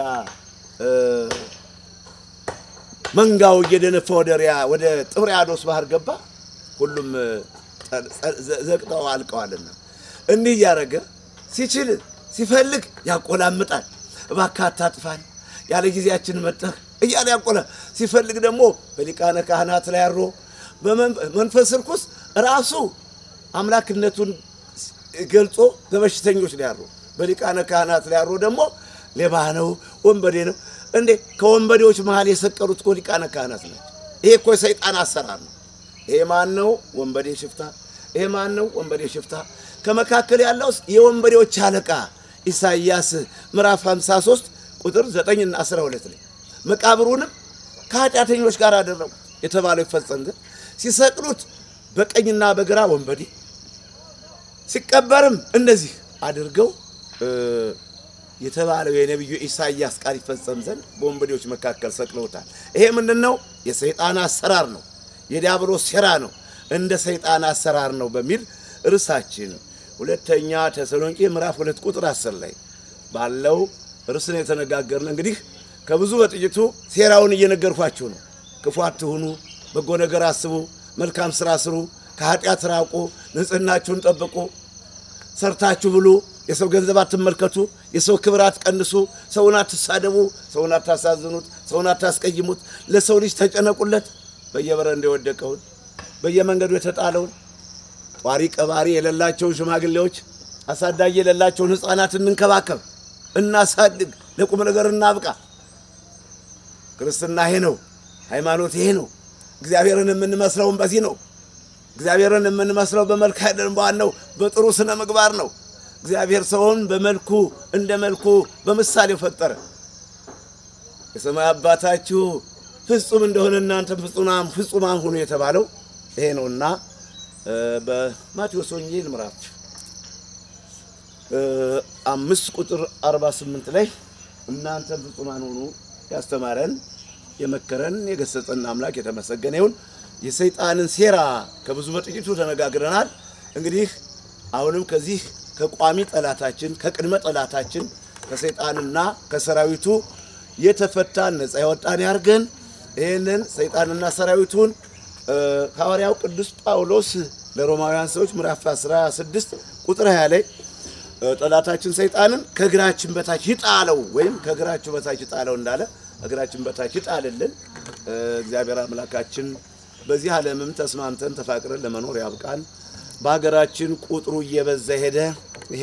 መንጋው እየደነፋ ወደ ሪያ ወደ ጥብርያዶስ ባህር ገባ። ሁሉም ዘቅጠው አልቀዋልና እንዲህ እያደረገ ሲችል ሲፈልግ ያቆላምጣል። እባክህ አታጥፋን፣ ያለ ጊዜያችን መጠህ እያለ ያቆለ ሲፈልግ ደግሞ በሊቃነ ካህናት ላይ አድሮ በመንፈስ ርኩስ ራሱ አምላክነቱን ገልጾ በበሽተኞች ላይ አድሮ በሊቃነ ካህናት ላይ አድሮ ደግሞ ሌባ ነው፣ ወንበዴ ነው። እንዴ ከወንበዴዎች መሃል የሰቀሉት እኮ ሊቃነ ካህናት ናቸው። ይሄ እኮ የሰይጣን አሰራር ነው። ይሄ ማን ነው? ወንበዴ ሽፍታ። ይሄ ማን ነው? ወንበዴ ሽፍታ። ከመካከል ያለው የወንበዴዎች አለቃ ኢሳይያስ ምዕራፍ 53 ቁጥር 9 እና 12 ላይ መቃብሩንም ከኃጢአተኞች ጋር አደረጉ የተባለው ይፈጸም ዘንድ ሲሰቅሉት በቀኝና በግራ ወንበዴ ሲቀበርም እንደዚህ አድርገው የተባለው የነቢዩ ኢሳይያስ ቃል ይፈጸም ዘንድ በወንበዴዎች መካከል ሰቅለውታል። ይሄ ምንድን ነው? የሰይጣን አሰራር ነው፣ የዲያብሎስ ሴራ ነው፣ እንደ ሰይጣን አሰራር ነው በሚል ርዕሳችን ሁለተኛ ተሰሎንቄ ምዕራፍ ሁለት ቁጥር አስር ላይ ባለው ርዕስ ነው የተነጋገርን። እንግዲህ ከብዙ በጥቂቱ ሴራውን እየነገርኳችሁ ነው። ክፉ አትሁኑ፣ በጎ ነገር አስቡ፣ መልካም ስራ ስሩ፣ ከኃጢአት ራቁ፣ ንጽህናችሁን ጠብቁ፣ ሰርታችሁ ብሉ፣ የሰው ገንዘብ አትመልከቱ፣ የሰው ክብር አትቀንሱ፣ ሰውን አትሳደቡ፣ ሰውን አታሳዝኑት፣ ሰውን አታስቀይሙት፣ ለሰው ልጅ ተጨነቁለት፣ በየበረንዳው የወደቀውን በየመንገዱ የተጣለውን ጧሪ ቀባሪ የሌላቸውን ሽማግሌዎች አሳዳጊ የሌላቸውን ሕፃናት እንንከባከብ፣ እናሳድግ፣ ለቁም ነገር እናብቃ። ክርስትና ይሄ ነው። ሃይማኖት ይሄ ነው። እግዚአብሔርን የምንመስለውን በዚህ ነው። እግዚአብሔርን የምንመስለው በመልክ አይደለም፣ በዋናው በጥሩ ስነ ምግባር ነው። እግዚአብሔር ሰውን በመልኩ እንደ መልኩ በምሳሌው ፈጠረ። የሰማይ አባታችሁ ፍጹም እንደሆነ እናንተም ፍጹማን ፍጹማን ሁኑ የተባለው ይሄ ነውና በማቴዎስ ወንጌል ምዕራፍ አምስት ቁጥር 48 ላይ እናንተም ፍጹማን ሁኑ ያስተማረን የመከረን የገሰጸን አምላክ የተመሰገነ ይሁን። የሰይጣንን ሴራ ከብዙ በጥቂቱ ተነጋግረናል። እንግዲህ አሁንም ከዚህ ከቋሚ ጠላታችን ከቅድመ ጠላታችን ከሰይጣንና ከሰራዊቱ የተፈታን ነፃ ያወጣን ያርገን። ይህንን ሰይጣንና ሰራዊቱን ሐዋርያው ቅዱስ ጳውሎስ ለሮማውያን ሰዎች ምዕራፍ 16 ቁጥር 20 ላይ ጠላታችን ሰይጣንን ከእግራችን በታች ይጣለው ወይም ከእግራችሁ በታች ይጣለው እንዳለ እግራችን በታች ይጣልልን። እግዚአብሔር አምላካችን በዚህ ዓለምም ተስማምተን ተፋቅረን ለመኖር ያብቃን። በሀገራችን ቁጥሩ እየበዛ ሄደ። ይሄ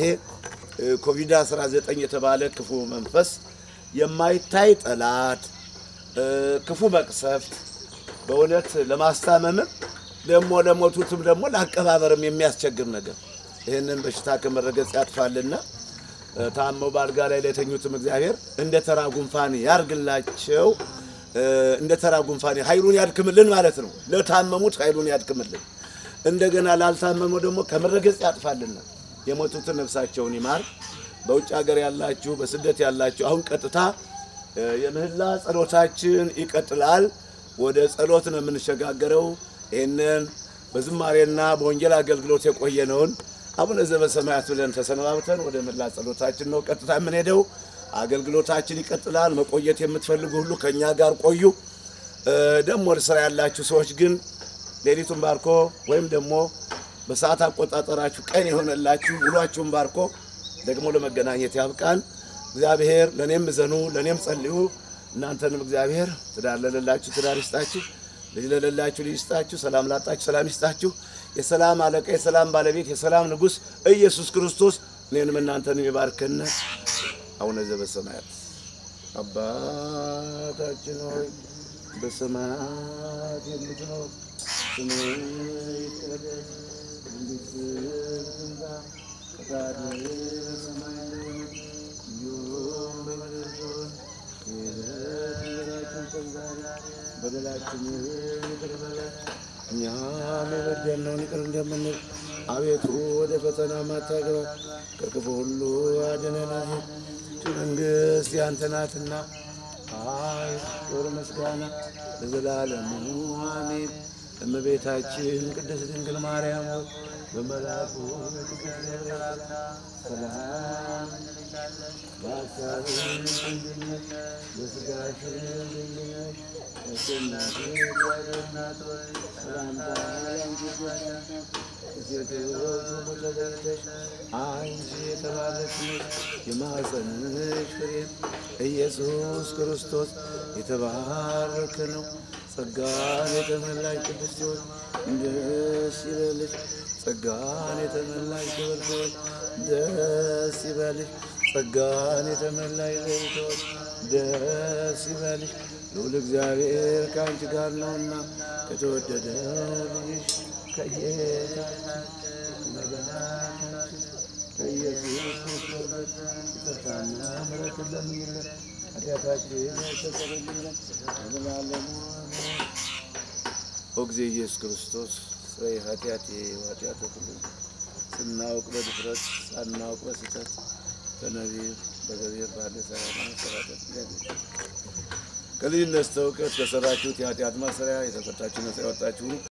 ኮቪድ-19 የተባለ ክፉ መንፈስ የማይታይ ጠላት፣ ክፉ መቅሰፍት በእውነት ለማስታመምም ደግሞ ለሞቱትም ደግሞ ለአቀባበርም የሚያስቸግር ነገር ይህንን በሽታ ከመረገጽ ያጥፋልና ታመው በአልጋ ላይ ለተኙትም እግዚአብሔር እንደ ተራ ጉንፋን ያርግላቸው። እንደ ተራ ጉንፋን ኃይሉን ያድክምልን ማለት ነው። ለታመሙት ኃይሉን ያድክምልን። እንደገና ላልታመመው ደግሞ ከመረገጽ ያጥፋልና የሞቱትን ነፍሳቸውን ይማር። በውጭ ሀገር ያላችሁ፣ በስደት ያላችሁ አሁን ቀጥታ የምህላ ጸሎታችን ይቀጥላል። ወደ ጸሎት ነው የምንሸጋገረው። ይህንን በዝማሬና በወንጌል አገልግሎት የቆየነውን አቡነ ዘበሰማያት ብለን ተሰነባብተን ወደ ምህላ ጸሎታችን ነው ቀጥታ የምንሄደው። አገልግሎታችን ይቀጥላል። መቆየት የምትፈልጉ ሁሉ ከእኛ ጋር ቆዩ። ደግሞ ወደ ስራ ያላችሁ ሰዎች ግን ሌሊቱን ባርኮ ወይም ደግሞ በሰዓት አቆጣጠራችሁ ቀን የሆነላችሁ ውሏችሁን ባርኮ ደግሞ ለመገናኘት ያብቃን። እግዚአብሔር ለእኔም እዘኑ፣ ለእኔም ጸልዩ። እናንተንም እግዚአብሔር ትዳር ለሌላችሁ ትዳር ይስጣችሁ፣ ልጅ ለሌላችሁ ልጅ ይስጣችሁ፣ ሰላም ላጣችሁ ሰላም ይስጣችሁ። የሰላም አለቃ የሰላም ባለቤት የሰላም ንጉሥ ኢየሱስ ክርስቶስ እኔንም እናንተንም ይባርከን። አቡነ ዘበሰማያት አባታችን ሆይ በሰማያት የምትኖር ስምህ ይቀደስ፣ መንግሥትህ ትምጣ፣ ፈቃድህ በሰማይ እንደሆነች እንዲሁም በምድር ትሁን። የዕለት እንጀራችንን ስጠን ዛሬ፣ በደላችንን ይቅር በለን እኛም የበደልነውን ይቅር እንደምንል፣ አቤቱ ወደ ፈተና አታግባን፣ ከክፉ ሁሉ አድነን እንጂ መንግሥት ያንተ ናትና ኃይል፣ ክብር፣ ምስጋና ለዘላለሙ አሜን። እመቤታችን ቅድስት ድንግል ማርያም ሆይ በመልአኩ በቅዱስ ገብርኤል ሰላም እንልሻለን። በሐሳብሽ ድንግል ነሽ፣ በሥጋሽም ድንግል ነሽ። አሸናፊ እግዚአብሔር እናት ሆይ ሰላምታ ላንቺ ይገባል። ከሴቶች ሁሉ ተለይተሽ አንቺ የተባረክሽ ነሽ፣ የማኅፀንሽ ፍሬ ኢየሱስ ክርስቶስ የተባረከ ነው። ጸጋን የተመላሽ ቅድስት ሆይ ደስ ይበልሽ። ጸጋን የተመላሽ ክብርት ሆይ ደስ ይበልሽ። ጸጋን የተመላሽ ልዕልት ሆይ ደስ ይበልሽ። ልዑል እግዚአብሔር ከአንቺ ጋር ነውና ከተወደደ ልጅሽ ከጌታችን ከመድኃኒታችን ከኢየሱስ ክርስቶስ ይቅርታና ምሕረትን ለምኝልን ኃጢአታችን ያስተሰርይልን ለዘላለሙ አሜን። ኦ ጊዜ ኢየሱስ ክርስቶስ ስራዬ ኃጢአቴ ኃጢአተ ሁሉ ስናውቅ በድፍረት ሳናውቅ በስህተት በነቢብ በገቢር ባለ ሰራና መሰራተት ከልጅነት እስከ እውቀት ከሰራችሁት የኃጢአት ማሰሪያ የተፈታችሁ ነጻ ያወጣችሁ